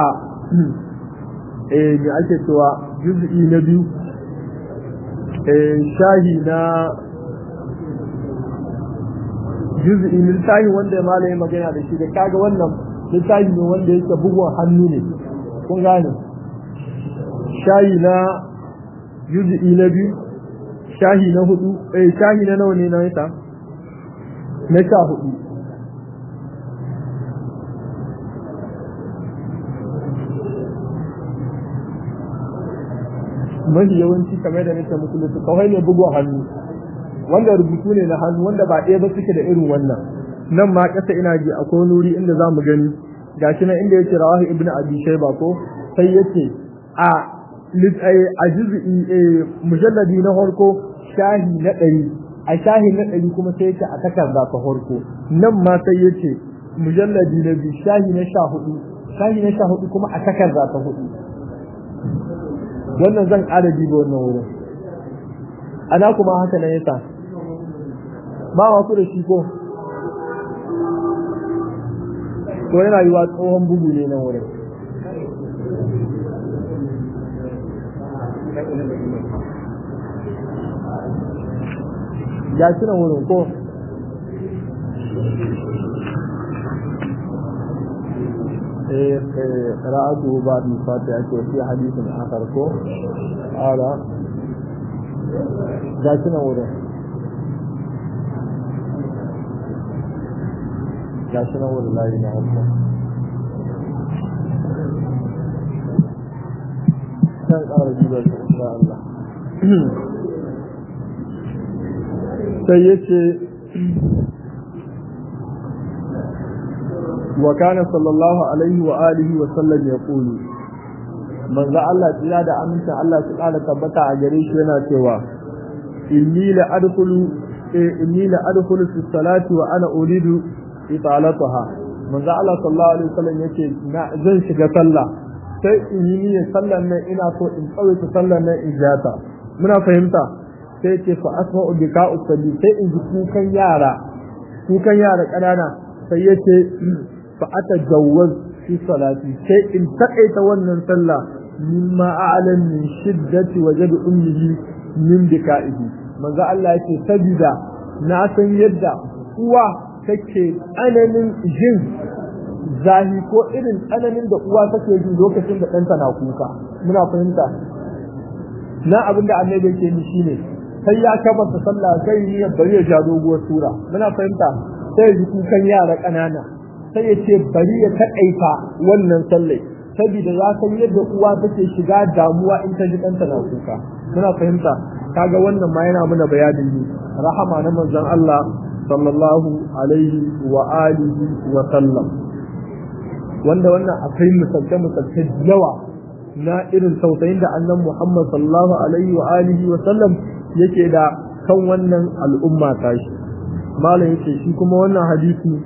eh me ake cewa juz'i na biyu shahi na juz'i littafi wanda ya yi magana da shi da kaga wannan littafi ne wanda yake bugun hannu ne kun gane shahi na juz'i na biyu shahi na hudu eh shahi na nawa ne na yasa na sha hudu mafi yawanci kamar da nake muku lutu kawai ne bugun hannu wanda rubutu ne na hannu wanda ba ɗaya ba suke da irin wannan nan ma ƙasa ina ji akwai wani wuri inda za mu gani gashi nan inda yake rawahu ibnu abi shayba ko sai yace a a juz'i mujalladi na farko shahi na ɗari a shahi na ɗari kuma sai yake a takarda ta farko nan ma sai yace mujalladi na biyu shahi na sha hudu shahi na sha hudu kuma a takarda ta hudu wannan zan ƙara diba wannan wurin ana kuma haka nan yasa ba wasu da shi ko to yana yiwa tsohon bugu ne nan wurin ga shi nan wurin ko قراءته بعد الفاتحة في حديث آخر كو على جاشنا وره جاشنا وره لا إله إلا الله كان قال جيبا إن شاء الله سيدي وكان صلى الله عليه وآله وسلم يقول من ذا الله تلا da aminta Allah su kala tabbata a gare shi yana cewa inni la adkhulu inni la adkhulu fi salati wa ana uridu italataha man ذا Allah sallallahu alaihi wasallam yace na zan shiga sallah sai in yi niyyar sallar nan ina so in tsawaita sallar nan in jata muna fahimta sai ce fa asma'u bika'u salli sai in ji kukan yara kukan yara ƙanana sai yace fa atajawwaz fi salati sai in takaita wannan sallah mimma a'lam min shiddati wajad ummihi min bika'ihi manzo Allah yake sabida na san yadda uwa take tsananin jin zahi ko irin tsananin da uwa take ji lokacin da ɗanta na kuka muna fahimta na abin da annabi yake ni shine sai ya kabata sallah kai ni bari ya ja doguwar sura muna fahimta sai ji kukan yara ƙanana sai ya ce bari ya taƙaita wannan sallai saboda ya san yadda uwa take shiga damuwa in ta ji ɗanta na kuka muna fahimta kaga wannan ma yana muna bayanin ne rahama na manzon Allah sallallahu alaihi wa alihi wa sallam wanda wannan akwai misalce misalce yawa na irin tausayin da annan Muhammad sallallahu alaihi wa alihi wa sallam yake da kan wannan al'umma tashi malam yake shi kuma wannan hadisi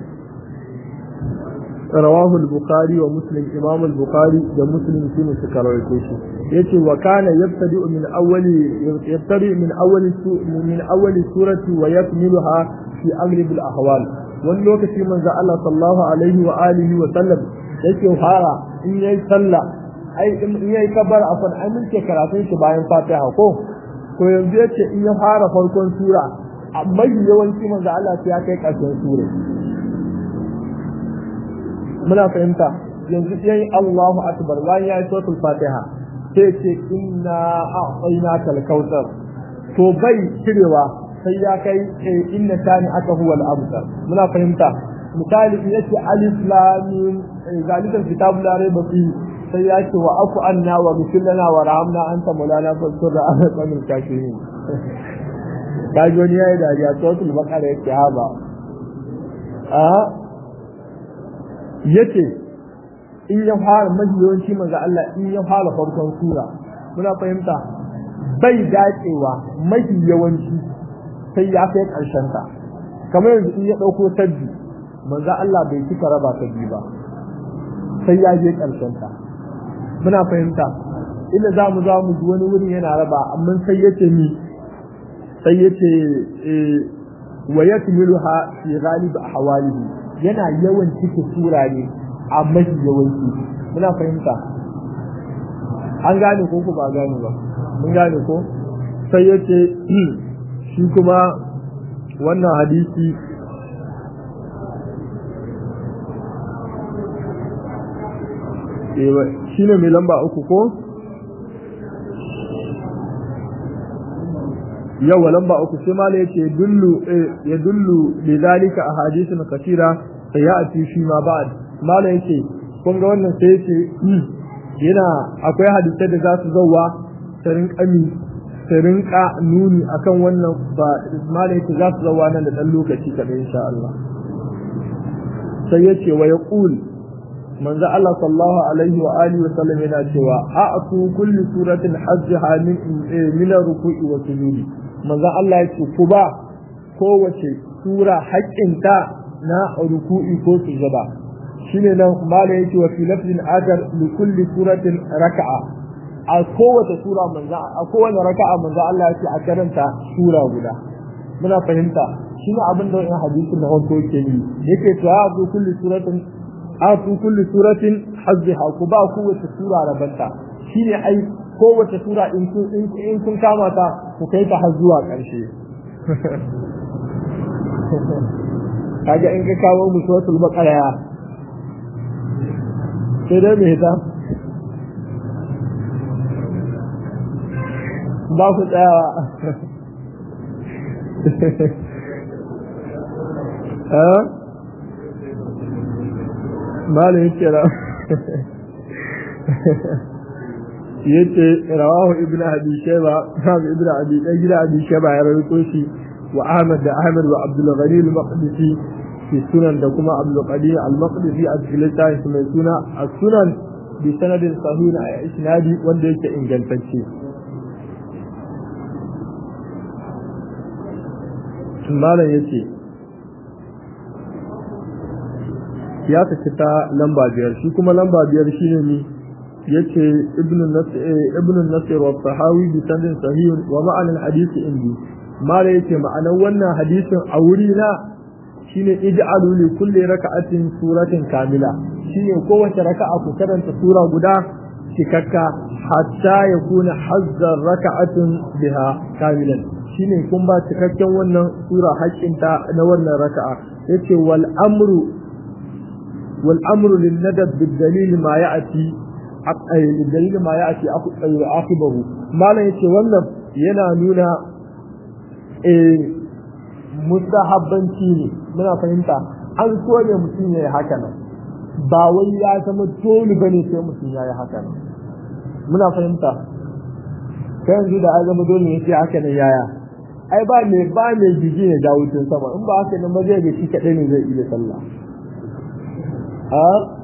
رواه البخاري ومسلم امام البخاري ومسلم في سكرويته yace wa kana yabtadi min awwali yabtadi min awwali min awwali surati wa yakmiluha fi aghlib al ahwal wani lokaci manzo Allah sallallahu alaihi wa alihi wa sallam yake fara in yayi sallah ai in yayi kabar afan ai mun ke karatun shi bayan Fatiha ko to yanzu yace in ya fara farkon sura amma yawanci manzo Allah sai ya kai ƙarshen sura muna fahimta yanzu yayi Allahu akbar bayan yayi suratul Fatiha sai ce inna a'tayna kal kautsar to bai cirewa sai ya kai inna tani aka huwa al abtar muna fahimta misali yace alif lam mim zalikal kitabul la rayba fi sai ya ce wa afu anna wa billana wa rahamna anta mulana fasur da ana tsamin kafirin kaji wani yayi dariya suratul baqara yake haba a yace in ya fara mafi yawanci manzo Allah in ya fara farkon sura muna fahimta bai dacewa mafi yawanci sai ya kai karshen ta kamar yanzu in ya dauko sabbi manzo Allah bai cika raba ta biyu ba sai ya je karshen ta muna fahimta inda za mu za mu ji wani wurin yana raba amma sai yace ni sai yace wa yakmiluha fi ghalib ahwalihi yana yawan cike sura ne a mafi yawanci muna fahimta an gane ko ko ba gane ba mun gane ko sai yace shi kuma wannan hadisi shi ne mai lamba uku ko yawa lamba uku sai mala yace dullu ya dullu bi zalika ahadithun kathira sayati fi ma ba'd mala yace kun ga wannan sai yace yana akwai hadisai da za su zauwa ta rinƙami ta rinƙa nuni akan wannan ba mala yace za su zauwa nan da dan lokaci kaɗai insha Allah sai yace wa yaqul manzo Allah sallallahu alaihi wa alihi wa sallam yana cewa a'tu kulli suratin hajjaha min min ruku'i wa sujudi manzo Allah yake ku ba kowace sura haƙƙinta na ruku'i ko sujada shine nan mala yake wa fi lafzin agar li kulli suratin raka'a a kowace sura manzo a kowace raka'a manzo Allah yake a karanta sura guda muna fahimta shi ne abin da wannan hadisin na farko yake yi yake to a ku kulli suratin a ku kulli suratin hazziha ku ba kowace sura rabanta shine ai kowace sura in kun in kun kama ta ku kai ta har zuwa ƙarshe kaga in ka kawo mu suratul baqara sai dai me ta ba ku tsayawa malam yake ra yace rawahu ibnu abi shayba sahabi ibnu abi dan gida abi shayba ya rawaito shi wa ahmad da ahmad wa abdul ghani al-maqdisi fi sunan da kuma abdul qadir al-maqdisi a cikin littafin mai suna as-sunan bi sanadin sahih a isnadi wanda yake ingantacce malam yace ya tafi ta lamba biyar shi kuma lamba biyar shine ne yace ibnu nasir ibnu nasir wa sahawi bi sanadin sahih wa ma'anan hadisi indi mala yace ma'anar wannan hadisin a wuri na shine ij'alu li kulli raka'atin suratin kamila shine kowace raka'a ku karanta sura guda cikakka hatta yakuna hazzar raka'atin biha kamilan shine kun ba cikakken wannan sura haƙƙinta na wannan raka'a yace wal amru wal amru lin nadab bid dalil ma ya'ti aqay lil dalil ma ya'ti aqibahu malan yace wannan yana nuna eh mustahabbanci ne muna fahimta an so ne mutum ya yi haka nan ba wai ya zama dole bane sai mutum ya yi haka nan muna fahimta kai yanzu da an zama dole ne sai haka nan yaya ai ba mai ba mai jiji ne da wucin sama in ba haka nan ba zai ga shi kaɗai ne zai iya sallah a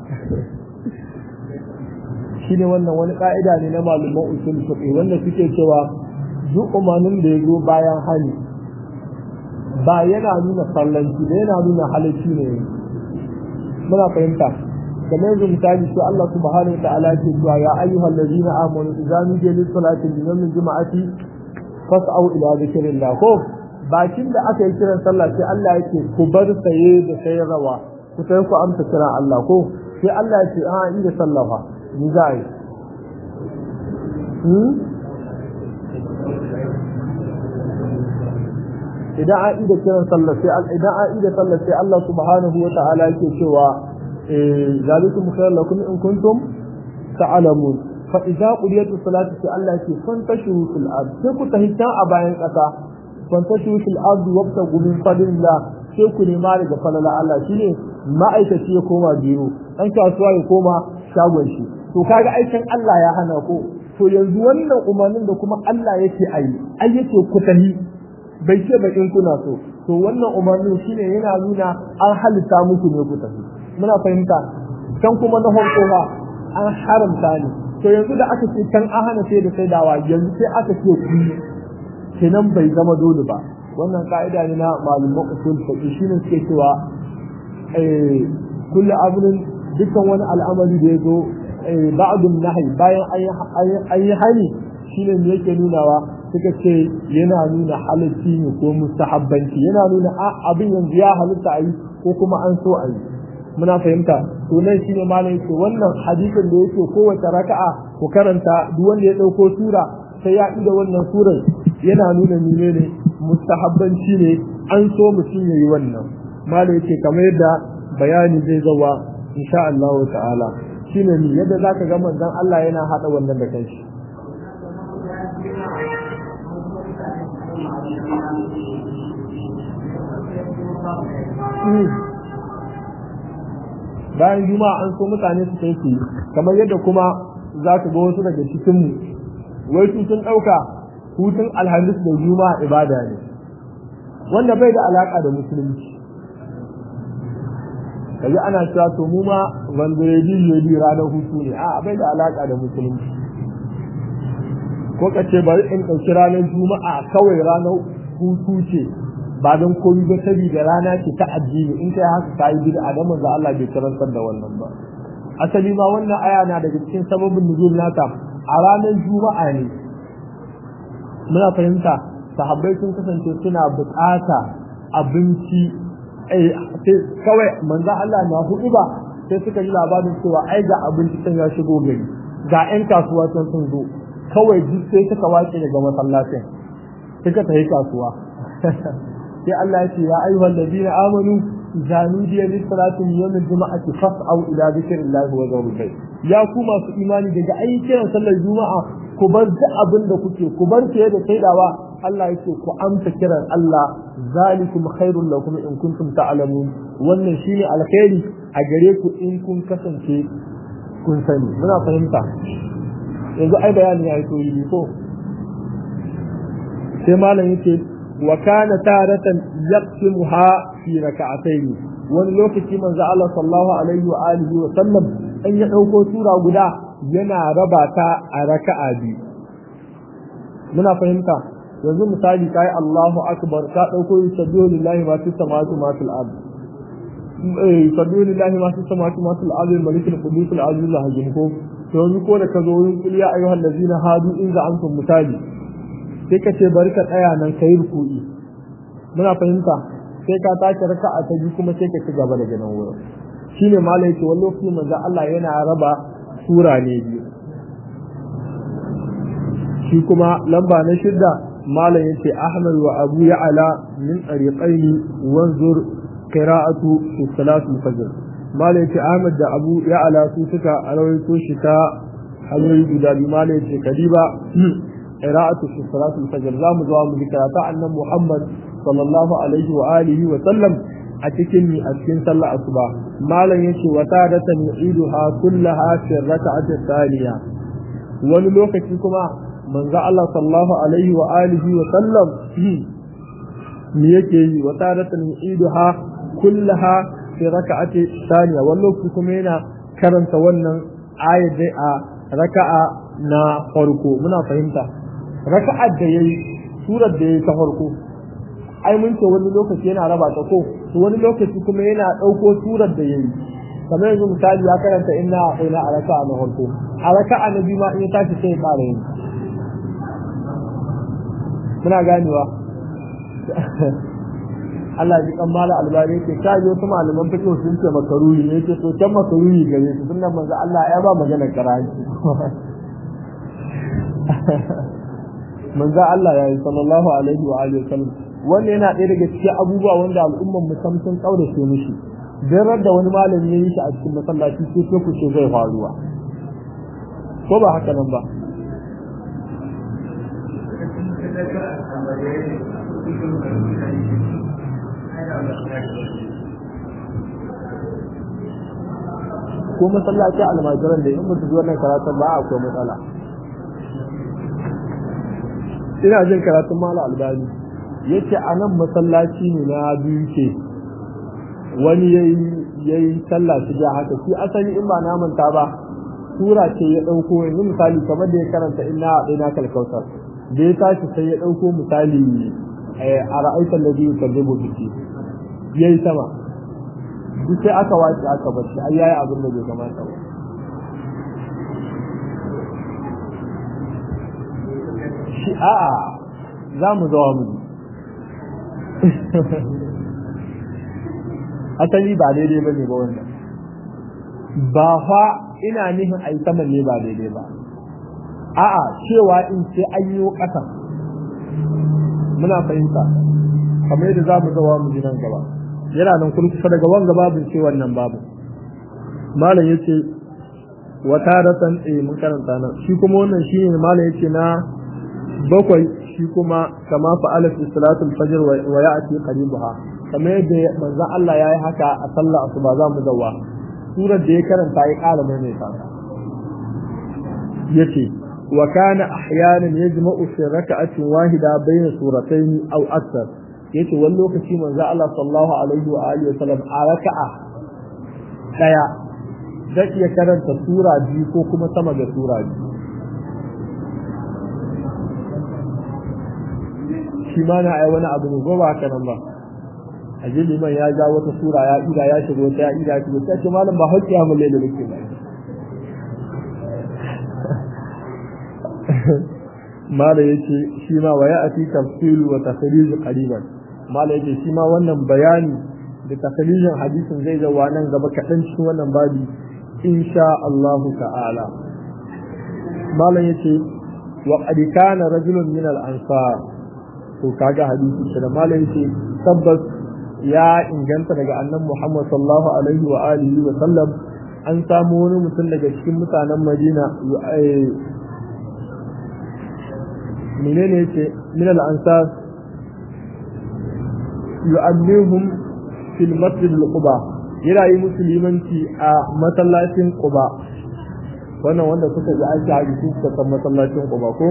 shi ne wannan wani ka'ida ne na malaman usul fiqh wanda suke cewa duk umarnin da ya zo bayan hali ba yana nuna sallanci da yana nuna halacci ne muna fahimta kamar yanzu misali su Allah subhanahu wa ta'ala ke cewa ya ayyuhal ladina amanu idza nudiya lis salati min yawmil juma'ati fas'au ila zikrillah ko bakin da aka yi kiran sallah sai Allah yake ku bar saye da sayarwa ku sai ku amsa kiran Allah ko sai Allah ya ce a yi da sallah fa ni za yi idan an ida kiran sallah sai idan an ida sallah sai Allah subhanahu wa ta'ala yake cewa eh zalikum khairul lakum in kuntum ta'lamun fa idza qudiyatu salatu sai Allah yake fantashu fil ard sai ku tahita a bayan kasa fantashu fil ard wabtagu min fadlillah sai ku nema daga falala Allah shine ma'aikaci ya koma biyu dan kasuwa ya koma shagon shi to kaga aikin Allah ya hana ko to yanzu wannan umarnin da kuma Allah yake ayi ai yake ku tahi bai ce ba in kuna so to wannan umarnin shine yana nuna an halitta muku ne ku tafi muna fahimta kan kuma na farko ba an haramta ne to yanzu da aka ce kan an hana sai da sai dawa yanzu sai aka ce ku kenan bai zama dole ba wannan ka'ida ne na malumman usul fiqh shine suke cewa eh kullu abun dukkan wani al'amari da ya zo ba'dun nahi bayan an yi hani shine ne yake nunawa suka ce yana nuna halitti ne ko mustahabbanci yana nuna abin yanzu ya halitta a yi ko kuma an so a yi muna fahimta to nan shine malam yake wannan hadisin da yake kowace raka'a ku karanta duk wanda ya dauko sura sai ya ida wannan surar yana nuna mene ne mustahabbanci ne an so mutum ya yi wannan malam yake kamar yadda bayani zai zawa insha Allah ta'ala shine ni yadda zaka ga manzon Allah yana hada wannan da kanshi bayan juma'a an so mutane su kai su kamar yadda kuma za ka ga wasu daga cikin mu wai su sun ɗauka hutun alhamis da juma'a ibada ne wanda bai da alaka da musulunci kaji ana cewa to mu ma vendredi jeudi ranar hutu ne a bai da alaka da musulunci ko ka ce bari in ɗauki ranar juma'a kawai ranar hutu ce ba don komi ba saboda rana ce ta addini in kai haka ka yi bid'a da manzo Allah bai karantar da wannan ba asali ma wannan aya na daga cikin sababin nuzul nata a ranar juma'a ne muna fahimta sahabbai sun kasance suna bukata abinci kawai manzo Allah na hudu ba sai suka ji labarin cewa ai ga abinci can ya shigo gari ga 'yan kasuwa can sun zo kawai duk sai suka wace daga masallacin suka tafi kasuwa sai Allah ya ce ya ayyuhal ladina amanu idza nudiya lis salati min yawm al-jum'ati fas'au ila dhikrillahi wa dharul bay ya ku masu imani daga ayyukan sallar juma'a ku bar duk abin da kuke ku bar fiye da saidawa Allah yake ku amsa kiran Allah zalikum khairul lakum in kuntum ta'lamun wannan shine alkhairi a gare ku in kun kasance kun sani muna fahimta yanzu ai bayani ya yi to yi ko sai malam yake wa kana taratan yaqsimuha fi rak'atayn wani lokaci manzo Allah sallallahu alaihi wa alihi wa sallam an ya dauko sura guda yana raba ta a raka'a biyu muna fahimta yanzu misali kai Allahu akbar ka dauko yusabbihu lillahi ma fis samawati ma fil ard eh yusabbihu lillahi ma fis samawati ma fil ard malik al-qudus al-aziz al-hakim ko to yanzu ko da ka zo wurin kul ya ayyuhal ladina hadu in za antum misali sai ka ce bari ka tsaya nan kai ruku'i muna fahimta sai ka tashi raka'a ta biyu kuma sai ka ci gaba daga nan wurin shine malai ce wallo kuma manzo Allah yana raba sura ne biyu shi kuma lamba na shidda malam yace Ahmad wa Abu Ya'la min tariqaini wanzur qira'atu fi salati al-fajr malam yace Ahmad da Abu Ya'la su suka rawaito shi ta hanyoyi guda biyu malam yace kadiba qira'atu fi salati al-fajr zamu zo mu karata annan Muhammad sallallahu alaihi wa alihi wa sallam a cikin ni a cikin sallar asuba malam yace wa tadatan yu'iduha kullaha fi rak'ati thaniya wani lokaci kuma manzo Allah sallallahu alaihi wa alihi wa sallam me yake yi wa tadatan yu'iduha kullaha fi rak'ati thaniya wani lokaci kuma yana karanta wannan ayat dai a raka'a na farko muna fahimta raka'ar da yayi surar da yayi ta farko ai mun ce wani lokaci yana raba ta ko to wani lokaci kuma yana ɗauko surar da yayi kamar yanzu misali ya karanta inna ina a raka'a na farko a raka'a na biyu ma in ya tashi sai ya ƙara yin muna ganewa Allah ji kan mala albani ce ka ji wasu malaman fiqh sun ce makaruhi ne ce to can makaruhi gare su sunan manzo Allah ya ba magana karanci manzo Allah ya yi sallallahu alaihi wa alihi wasallam wanda yana ɗaya daga cikin abubuwa wanda al'umman mu sam sun kaurace mishi dan da wani malami ya yi shi a cikin masallaci sai ko ku ce zai faruwa ko ba haka nan ba ko masallaci almajiran da in mutu zuwa nan karatun ba akwai matsala ina jin karatun mala albani yace a nan masallaci ne na biyu ce wani ya yi sallah shi ja haka shi asali in ba na manta ba sura ce ya ɗauko yanzu misali kamar da ya karanta inna a ɗaya na kalkautar da ya tashi sai ya ɗauko misali a ra'aitar da biyu kan zai bukiti ya yi sama duk sai aka wace aka bashi ai yayi abin da bai kamata ba shi a'a za mu zawa mu asali ba daidai ba ne ba wannan ba fa ina nihin a yi saman ne ba daidai ba a'a cewa in sai an yi ƙasa muna fahimta kamar yadda za mu zawa mu ji nan gaba yana nan kun kusa daga wanga babu ce wannan babu malam yace wa taratan eh mun karanta nan shi kuma wannan shine malam yace na bakwai shi kuma kama fa'ala fi salatul fajr wa ya'ti qaribuha kamar yadda manzon Allah yayi haka a sallar asuba za mu zawa surar da ya karanta ya ƙara mai ta yace wa kana ahyanan yajma'u fi raka'atin wahida bayna suratayn aw akthar yace wani lokaci manzo Allah sallallahu alaihi wa alihi wasallam a raka'a ɗaya zai iya karanta sura biyu ko kuma sama da sura biyu shi ma na ai wani abu ne ko ba haka nan ba a ji liman ya ja wata sura ya ida ya shigo ta ya ida ya shigo sai ce malam ba hokki amma lalle nake ba mala yace shi ma wa ya'ti tafsilu wa takhrij qariban mala yace shi ma wannan bayani da takhrijin hadisin zai zawa nan gaba kaɗan cikin wannan babi insha Allah ta'ala mala yace wa qad kana rajulun min al-ansar to kaga hadisi da mala yace tabbas ya inganta daga annan Muhammad sallallahu alaihi wa alihi wa sallam an samu wani mutum daga cikin mutanen Madina menene yace min al-ansar yu'ammihum fil masjid al-quba yana yi musulmanci a masallacin quba wannan wanda suka ji an ta hadisi suka san masallacin quba ko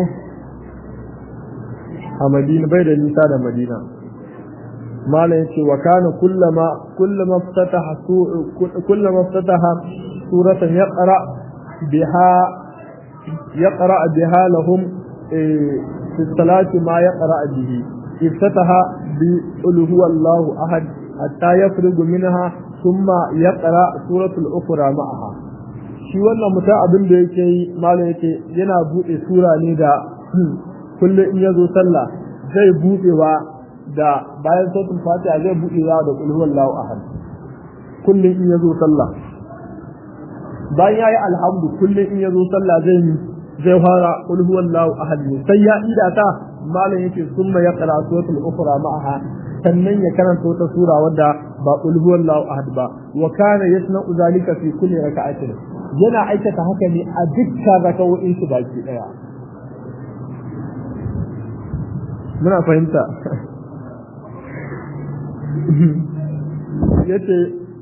a Madina bai da nisa da Madina malam yace wa kana kullama kullama ftataha kullama ftataha suratan yaqra biha yaqra biha lahum في الصلاة ما يقرأ به افتتح بقل هو الله أحد حتى يفرغ منها ثم يقرأ سورة الأخرى معها shi wannan mutum abin da yake yi malam yake yana buɗe sura ne da kullum in ya zo sallah zai buɗewa da bayan sautin fatiha zai buɗewa da kulhu wallahu ahad kullum in ya zo sallah bayan yayi alhamdu kullum in ya zo sallah zai yi zai fara qul huwallahu ahad ne sai ya ida ta malam yake summa ya qara suratul ukhra ma'aha sannan ya karanta wata sura wadda ba qul huwallahu ahad ba wa kana yasna'u zalika fi kulli raka'atin yana aikata haka ne a dukkan raka'o'in su baki daya muna fahimta yace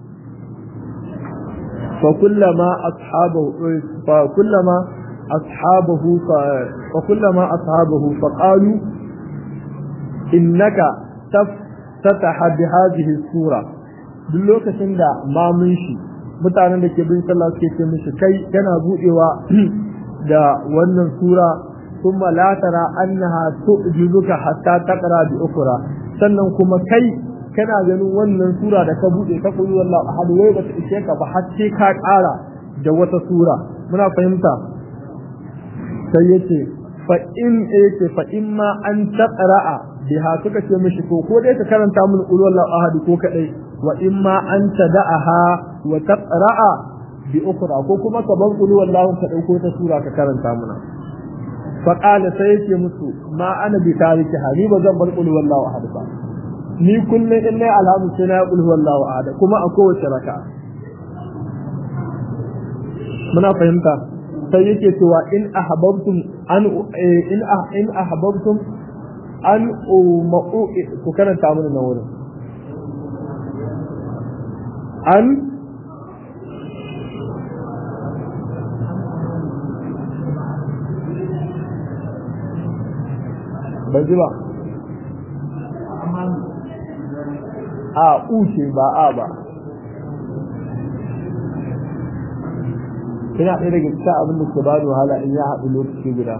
fa kullama ashabu fa kullama أصحابه ف... وكلما أصحابه فقالوا إنك تفتح بهذه السورة duk lokacin da mamun shi mutanen da ke bin sallah suke ce mishi kai kana budewa da wannan sura kuma la tara annaha tu'jizuka hatta taqra bi ukra sannan kuma kai kana ganin wannan sura da ka bude ta kullu wallahu ahad wai ba ta ishe ka ba har sai ka ƙara da wata sura muna fahimta sai yace fa in yace fa in ma an taqra'a biha suka ce mishi ko ko dai ka karanta mun qul wallahu ahad ko kadai wa in ma an tada'aha wa taqra'a bi ukhra ko kuma ka bar qul wallahu ka dauko ta sura ka karanta muna fa qala sai yace musu ma ana bi tariki ni ba zan bar qul wallahu ahad ba ni kullum in nayi alhamdu sai na qul wallahu ahad kuma a kowace raka'a muna fahimta sai yake cewa in ahbabtum an in in ahbabtum an umau ku karanta mana na wurin an ban ji ba a uce ba a ba ina ɗaya daga cikin abin da ke bani wahala in ya haɗu lokaci guda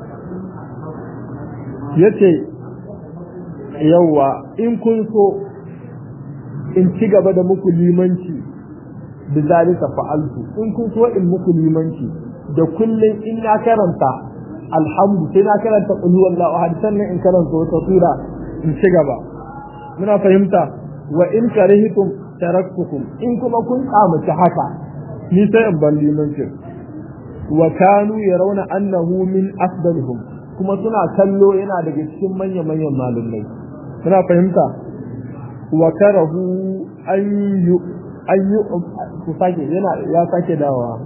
ya ce yawwa in kun so in ci gaba da muku limanci da zalika fa'altu in kun so in muku limanci da kullum in na karanta alhamdu sai na karanta qul huwallahu ahad sannan in karanta wata sura in ci gaba muna fahimta wa in karihtum taraktukum in kuma kun kamace haka ni sai in ban limancin wa kanu yarawna annahu min afdalihim kuma suna kallo yana daga cikin manya manyan malumai muna fahimta wa karahu an yu an yu ku sake yana ya sake dawa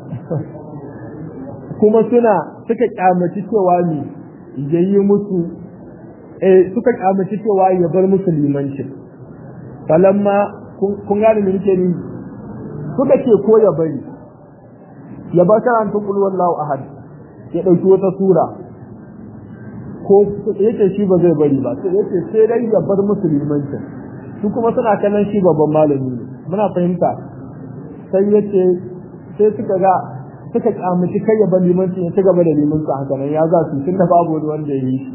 kuma suna suka kyamaci cewa ni yayi musu eh suka kyamaci cewa ya bar musu limancin falamma kun gane me nake ni suka ce ko ya bari ya ba karanta kul wallahu ahad ya dauki wata sura ko yake shi ba zai bari ba sai yake sai dai ya bar musulmancin su kuma suna kallon shi babban malami ne muna fahimta sai yace sai suka ga suka kyamuci kai ya bar limanci ya ci gaba da limanci haka nan ya za su tunda babu wani wanda ya yi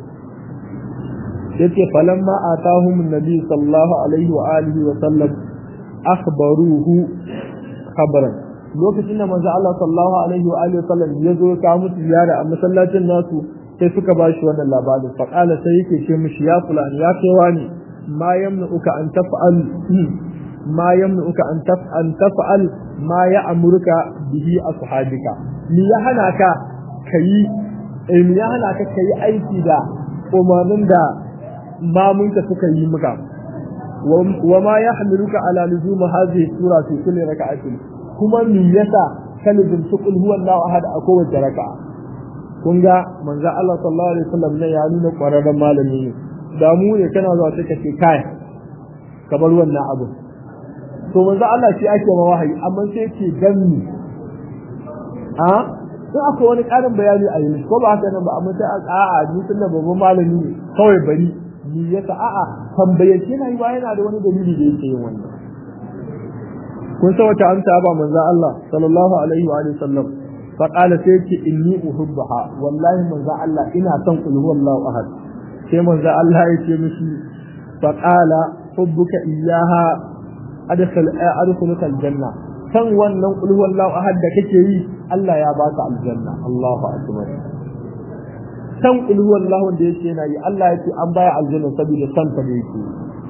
yace falamma atahum annabi sallallahu alaihi wa alihi wa sallam akhbaruhu khabaran lokacin da manzo Allah sallallahu alaihi wa alihi wa sallam ya zo ka musu ziyara a masallacin nasu sai suka ba shi wannan labarin fa qala sai yake ce mishi ya fulani ya kai wani ma yamnuka an taf'al ma yamnuka an taf'al taf'al ma ya'muruka bihi ashabika ni ya hana ka kai eh ni ya hana ka kai aiki da umarnin da mamunka suka yi maka wa ma yahmiluka ala luzum hadhihi sura fi kulli raka'atin kuma me yasa ka luzumci qul huwallahu ahad a kowace raka'a kun ga manzo Allah sallallahu alaihi wasallam ne ya nuna kwararren malami ne da mu ne kana zuwa sai ka ce kai ka bar wannan abu to manzo Allah shi ake ma wahayi amma sai ce ganni a sai akwai wani karin bayani a yi ko ba haka nan ba amma sai a'a ni tunda babban malami ne kawai bari ni yasa a'a tambayace na yi ba yana da wani dalili da yake yin wannan kun san wata amsa ba manzo Allah sallallahu alaihi wa alihi sallam fa qala sai ce inni uhibbaha wallahi manzo Allah ina son qul huwallahu ahad sai manzo Allah ya ce mishi fa qala hubbuka iyyaha adkhal adkhuluka aljanna san wannan qul huwallahu ahad da kake yi Allah ya baka aljanna Allahu akbar san qul huwallahu da yake yana yi Allah yake an baya aljanna saboda san ta da yake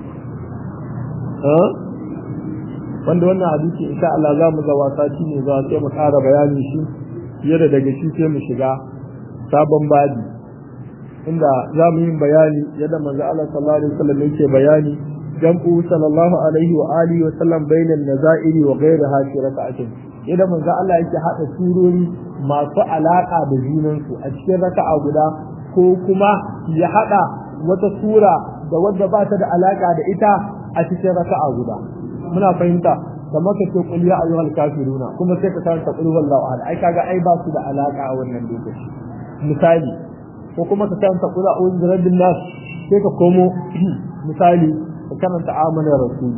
eh wanda wannan hadisi insha Allah za mu ga wasa shi ne za sai mu ƙara bayani shi fiye da daga shi sai mu shiga sabon babi inda za mu yi bayani yadda manzo Allah sallallahu alaihi wasallam yake bayani jam'u sallallahu alaihi wa alihi wa sallam bainan nazairi wa ghayriha fi raka'atin yadda manzo Allah yake hada surori masu alaka da junansu a cikin raka'a guda ko kuma ya hada wata sura da wadda ba ta da alaka da ita a cikin raka'a guda muna fahimta kamar ka ce qul ya ayyuhal kafiruna kuma sai ka karanta qul huwallahu ahad ai kaga ai ba su da alaka a wannan lokaci misali ko kuma ka karanta qul a'udhu birabbin nas sai ka komo misali ka karanta amana rasul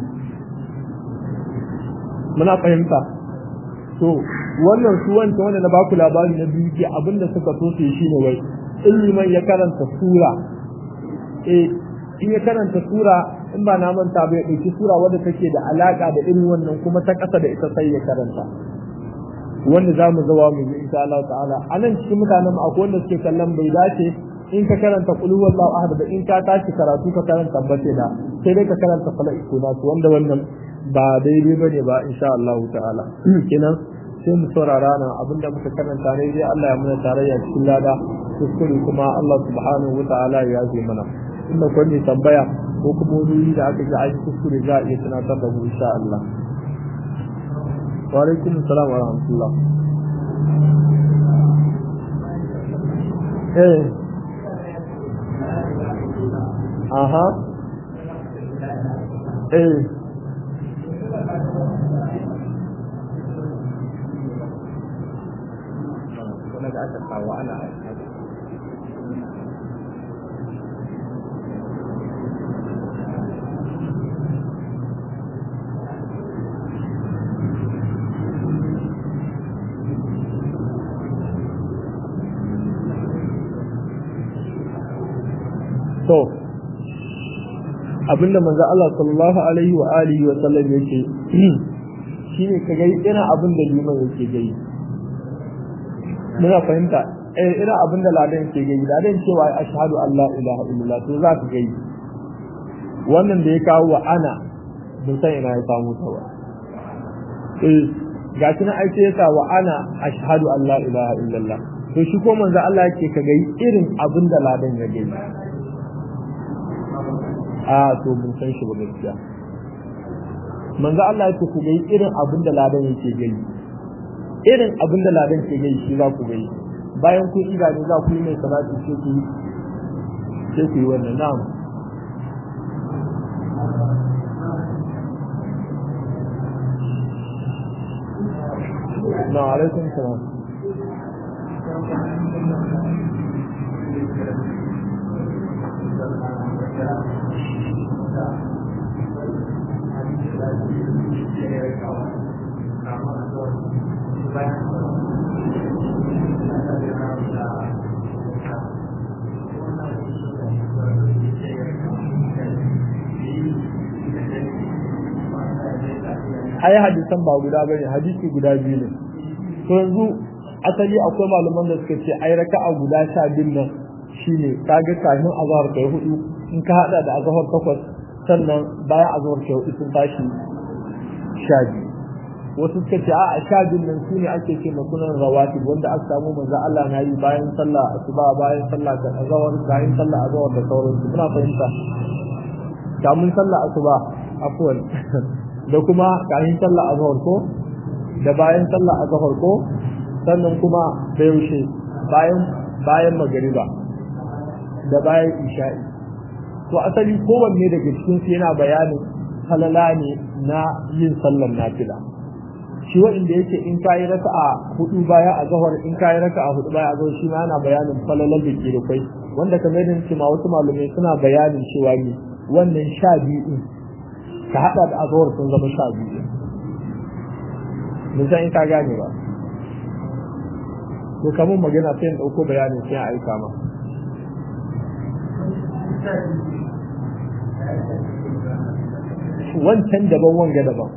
muna fahimta to wannan su wanda wanda na baku labari na biyu ke abinda suka so su yi shine wai iliman ya karanta sura eh in ya karanta sura in ba na manta ba ya ɗauki sura wadda take da alaƙa da irin wannan kuma ta ƙasa da ita sai ya karanta wanda za mu zawa mu yi insha Allah ta'ala a nan cikin mutanen akwai wanda suke kallon bai dace in ka karanta qul huwallahu ahad da in ka tashi karatu ka karanta bace da sai dai ka karanta falaq kuna wanda wannan ba daidai bane ba insha Allah ta'ala kenan sai mu saurara na abinda muka karanta ne dai Allah ya muna tarayya cikin lada kuskure kuma Allah subhanahu wa ta'ala ya yi mana inda kwanne tambaya ko kuma wani da aka ji aiki kuskure za a iya tunatar da mu insha Allah. Wa alaikum salam wa rahmatullah. Eh. Aha. Eh. Wani da aka kawo ana to abinda manzo Allah sallallahu alaihi wa alihi wa sallam yake shine ka ga irin abin da liman yake gai muna fahimta eh irin abin da ladan yake gai ladan cewa ashhadu an la ilaha illallah to za ka gai wannan da ya kawo wa ana bin san ina ya samu ta ba eh ga shi na aice yasa wa ana ashhadu an la ilaha illallah to shi ko manzo Allah yake ka gai irin abin da ladan ya gai a to mun san shi ba gaskiya manzo Allah ya ce ku ga irin abin da ladan yake gani irin abin da ladan ke gani shi za ku gani bayan kun ida ne za ku yi mai salati sai ku yi sai ku yi wannan na'am na alaikum salam ai hadisan ba guda bane hadisi guda biyu ne to yanzu asali akwai malaman da suka ce ai raka'a guda sha biyu nan shine kaga kafin azhar kai hudu in ka hada da azhar takwas sannan bayan azhar kai hudu sun tashi sha biyu wasu suka ce a sha biyun nan su ne ake ce makunan rawatib wanda aka samu manzo Allah na yi bayan sallah asuba bayan sallah da azhar bayan sallah azhar da sauransu muna fahimta kamun sallah asuba afwan da kuma kayan sallah azhar ko da bayan sallah azhar ko sannan kuma da yaushe bayan bayan magariba da bayan isha'i to asali kowanne daga cikin su yana bayanin halala ne na yin sallar nafila shi wanda yake in kayi raka'a hudu baya a zahar in kayi raka'a hudu baya a zahar shi ma yana bayanin falalar da ke da kai wanda kamar yadda ce ma wasu malamai suna bayanin cewa ne wannan sha biyu din ka hada da azhar sun zama sha biyu mun san in ka gane ba to kamar magana sai in dauko bayanin sai a aika ma wancan daban wanga daban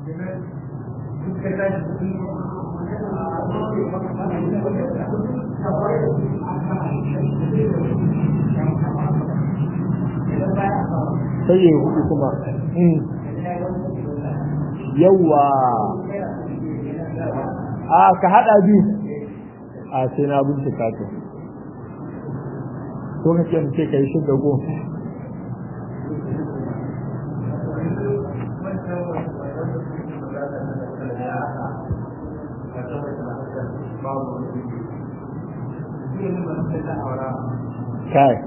sai ya hudu kuma yawa a ka hada biyu a sai na bincika to ko ka ce mace ka yi shi dago kai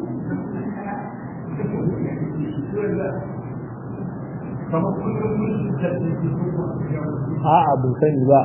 a'a bin sani ba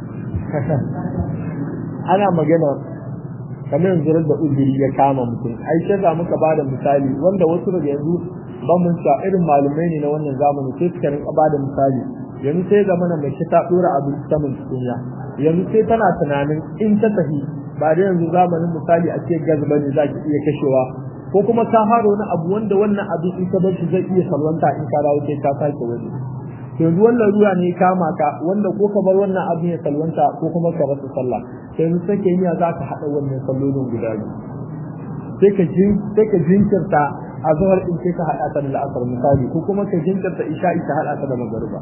ana magana kamar yanzu da uzuri ya kama mutum ai sai za muka bada misali wanda wasu daga yanzu ban mun sa irin malumai ne na wannan zamani sai suka rinka bada misali yanzu sai ga mana mai ta dora abin saman tukunya yanzu sai tana tunanin in ta tafi ba da yanzu zamanin misali a ce gas bane za ki iya kashewa ko kuma ka haro na abu wanda wannan abin in ka bar shi zai iya salwanta in ka dawo sai ka sake wani yanzu wannan ruwa ne kama ka wanda ko ka bar wannan abin ya salwanta ko kuma ka rasa sallah yanzu sai ka yi za ka haɗa wannan sallolin guda biyu sai ka jin sai ka jinkirta a zuwar in sai ka haɗa ta da la'asar misali ko kuma ka jinkirta isha'i ka haɗa ta da magariba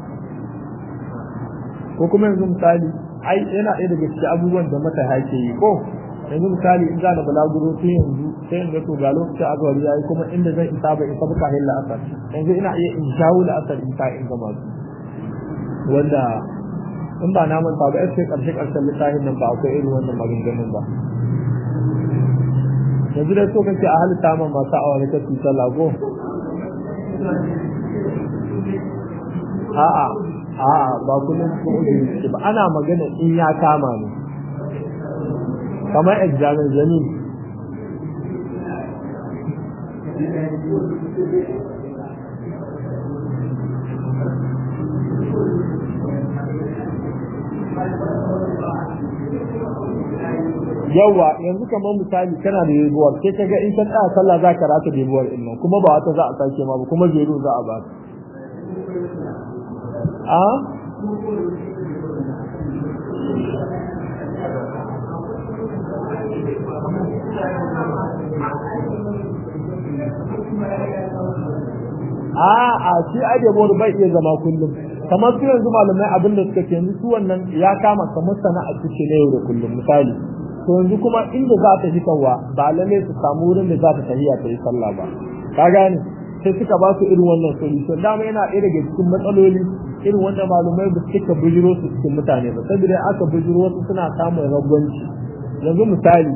ko kuma yanzu misali ai yana ɗaya daga cikin abubuwan da mata hake yi ko yanzu misali in za da balaguro tun yanzu sai in ga to ga lokacin azwari yayi kuma inda zan isa ba isa buka hilla asar yanzu ina iya in jawo da asar in ta in gama su wanda in ba na manta ba sai karshe karshen littafin nan ba akwai irin wannan maganganun ba yanzu dai so kake a halitta man masu aure ta tuta lago a'a a'a ba kullum ko ujiri ba ana magana in ya kama ne kamar examen zamin yawa yanzu kamar misali kana da yebuwar sai ka ga in ka tsaya sallah za ka rata yebuwar din nan kuma ba wata za a sake ma ba kuma zero za a ba a a a shi ajebuwar bai iya zama kullum kamar su yanzu malamai abin da suka ce yanzu su wannan ya kama kamar sana'a ce na yau da kullum misali to yanzu kuma inda za ta fitarwa ba lalle su samu wurin da za ta tafiya ta yi sallah ba ka gane sai suka ba su irin wannan solution dama yana ɗaya daga cikin matsaloli irin wanda malumai ba suka bujiro su cikin mutane ba saboda aka bujiro wasu suna samun ragwanci yanzu misali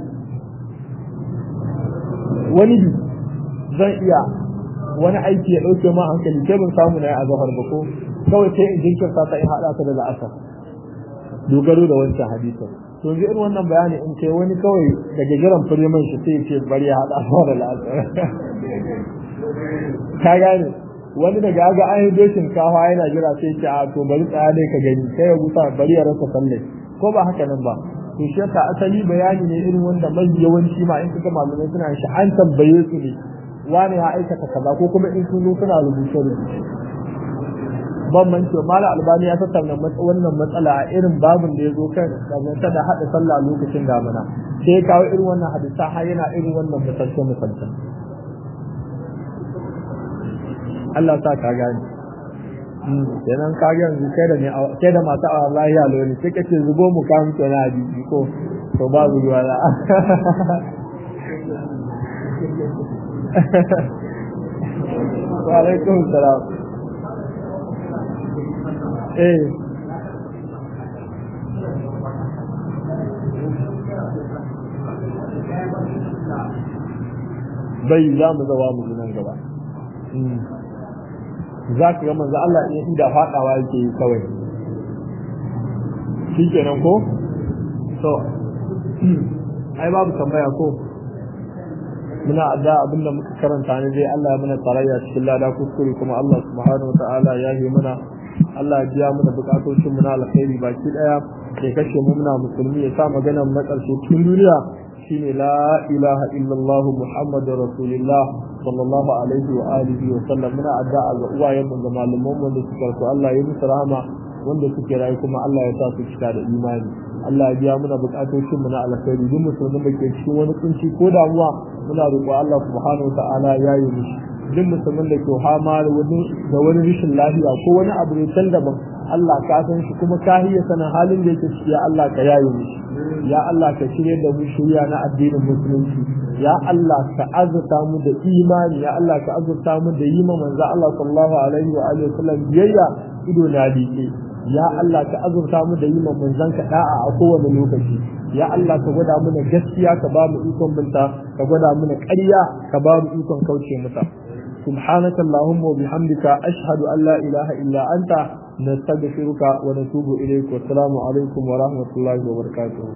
wani bi zan iya wani aiki ya ɗauke ma hankali sai ban samu na yi a zahar ba ko kawai sai in jinkirta ta in haɗa ta da la'asar dogaro da wancan hadisin to yanzu irin wannan bayani in kai wani kawai daga jiran firiman shi sai ce bari ya haɗa sa da la'asar ka gane wani daga ga an yi dokin kawa yana jira sai ce a to bari tsaya dai ka gani sai ya gusa bari ya rasa salle ko ba haka nan ba to shi yasa asali bayani ne irin wanda mai yawanci ma in kaga malamai suna shi an tambaye su ne wani ya aikata kaza ko kuma in sun zo suna rubuce rubuce ban manci mala albani ya tattauna wannan matsala a irin babin da ya zo kan dangance da haɗa sallah lokacin damina sai ya kawo irin wannan hadisa har yana irin wannan misalce misalce Allah sa ka gane kenan ka ga yanzu kai da ne kai da masu awa lahiya lori sai kace zubo mu ka mutu na hadisi ko to babu ruwa da wa alaikum salam eh bai za mu zawa mu nan gaba za ka ga manzo Allah in inda fadawa yake yi kawai shi kenan ko to ai babu tambaya ko muna adda abinda muka karanta ne dai Allah ya mana tarayya cikin lada kuskure kuma Allah subhanahu wataala ya yi mana Allah ya biya mana bukatocin mu na alkhairi baki daya ya kashe mu muna musulmi ya sa maganar na karshe cikin duniya shine la ilaha illallah muhammadur rasulullah sallallahu alaihi wa alihi wa sallam muna addu'a ga uwayen mu da malaman mu da suka so Allah ya musu rahama wanda suke rayu kuma Allah ya sa su cika da imani Allah ya biya muna bukatocin mu na alkhairi duk musulmin da ke cikin wani kunci ko damuwa muna roƙo Allah subhanahu wa ta'ala ya yi mishi duk musulmin da ke hama da wani da wani rashin lafiya ko wani abu ne can daban Allah ka san shi kuma ka hiya sanin halin da yake ciki ya Allah ka yaye mishi ya Allah ka shirye da mu shirya na addinin musulunci ya Allah ka azurta mu da imani ya Allah ka azurta mu da yi manzo Allah sallallahu alaihi wa alihi wasallam biyayya ido na dike ya Allah ka azurta mu da yi manzon ka da'a a kowane lokaci ya Allah ka gwada mana gaskiya ka ba mu ikon binta ka gwada mana ƙarya ka ba mu ikon kauce mata سبحانك اللهم وبحمدك أشهد أن لا إله إلا أنت نستغفرك ونتوب إليك والسلام عليكم ورحمة الله وبركاته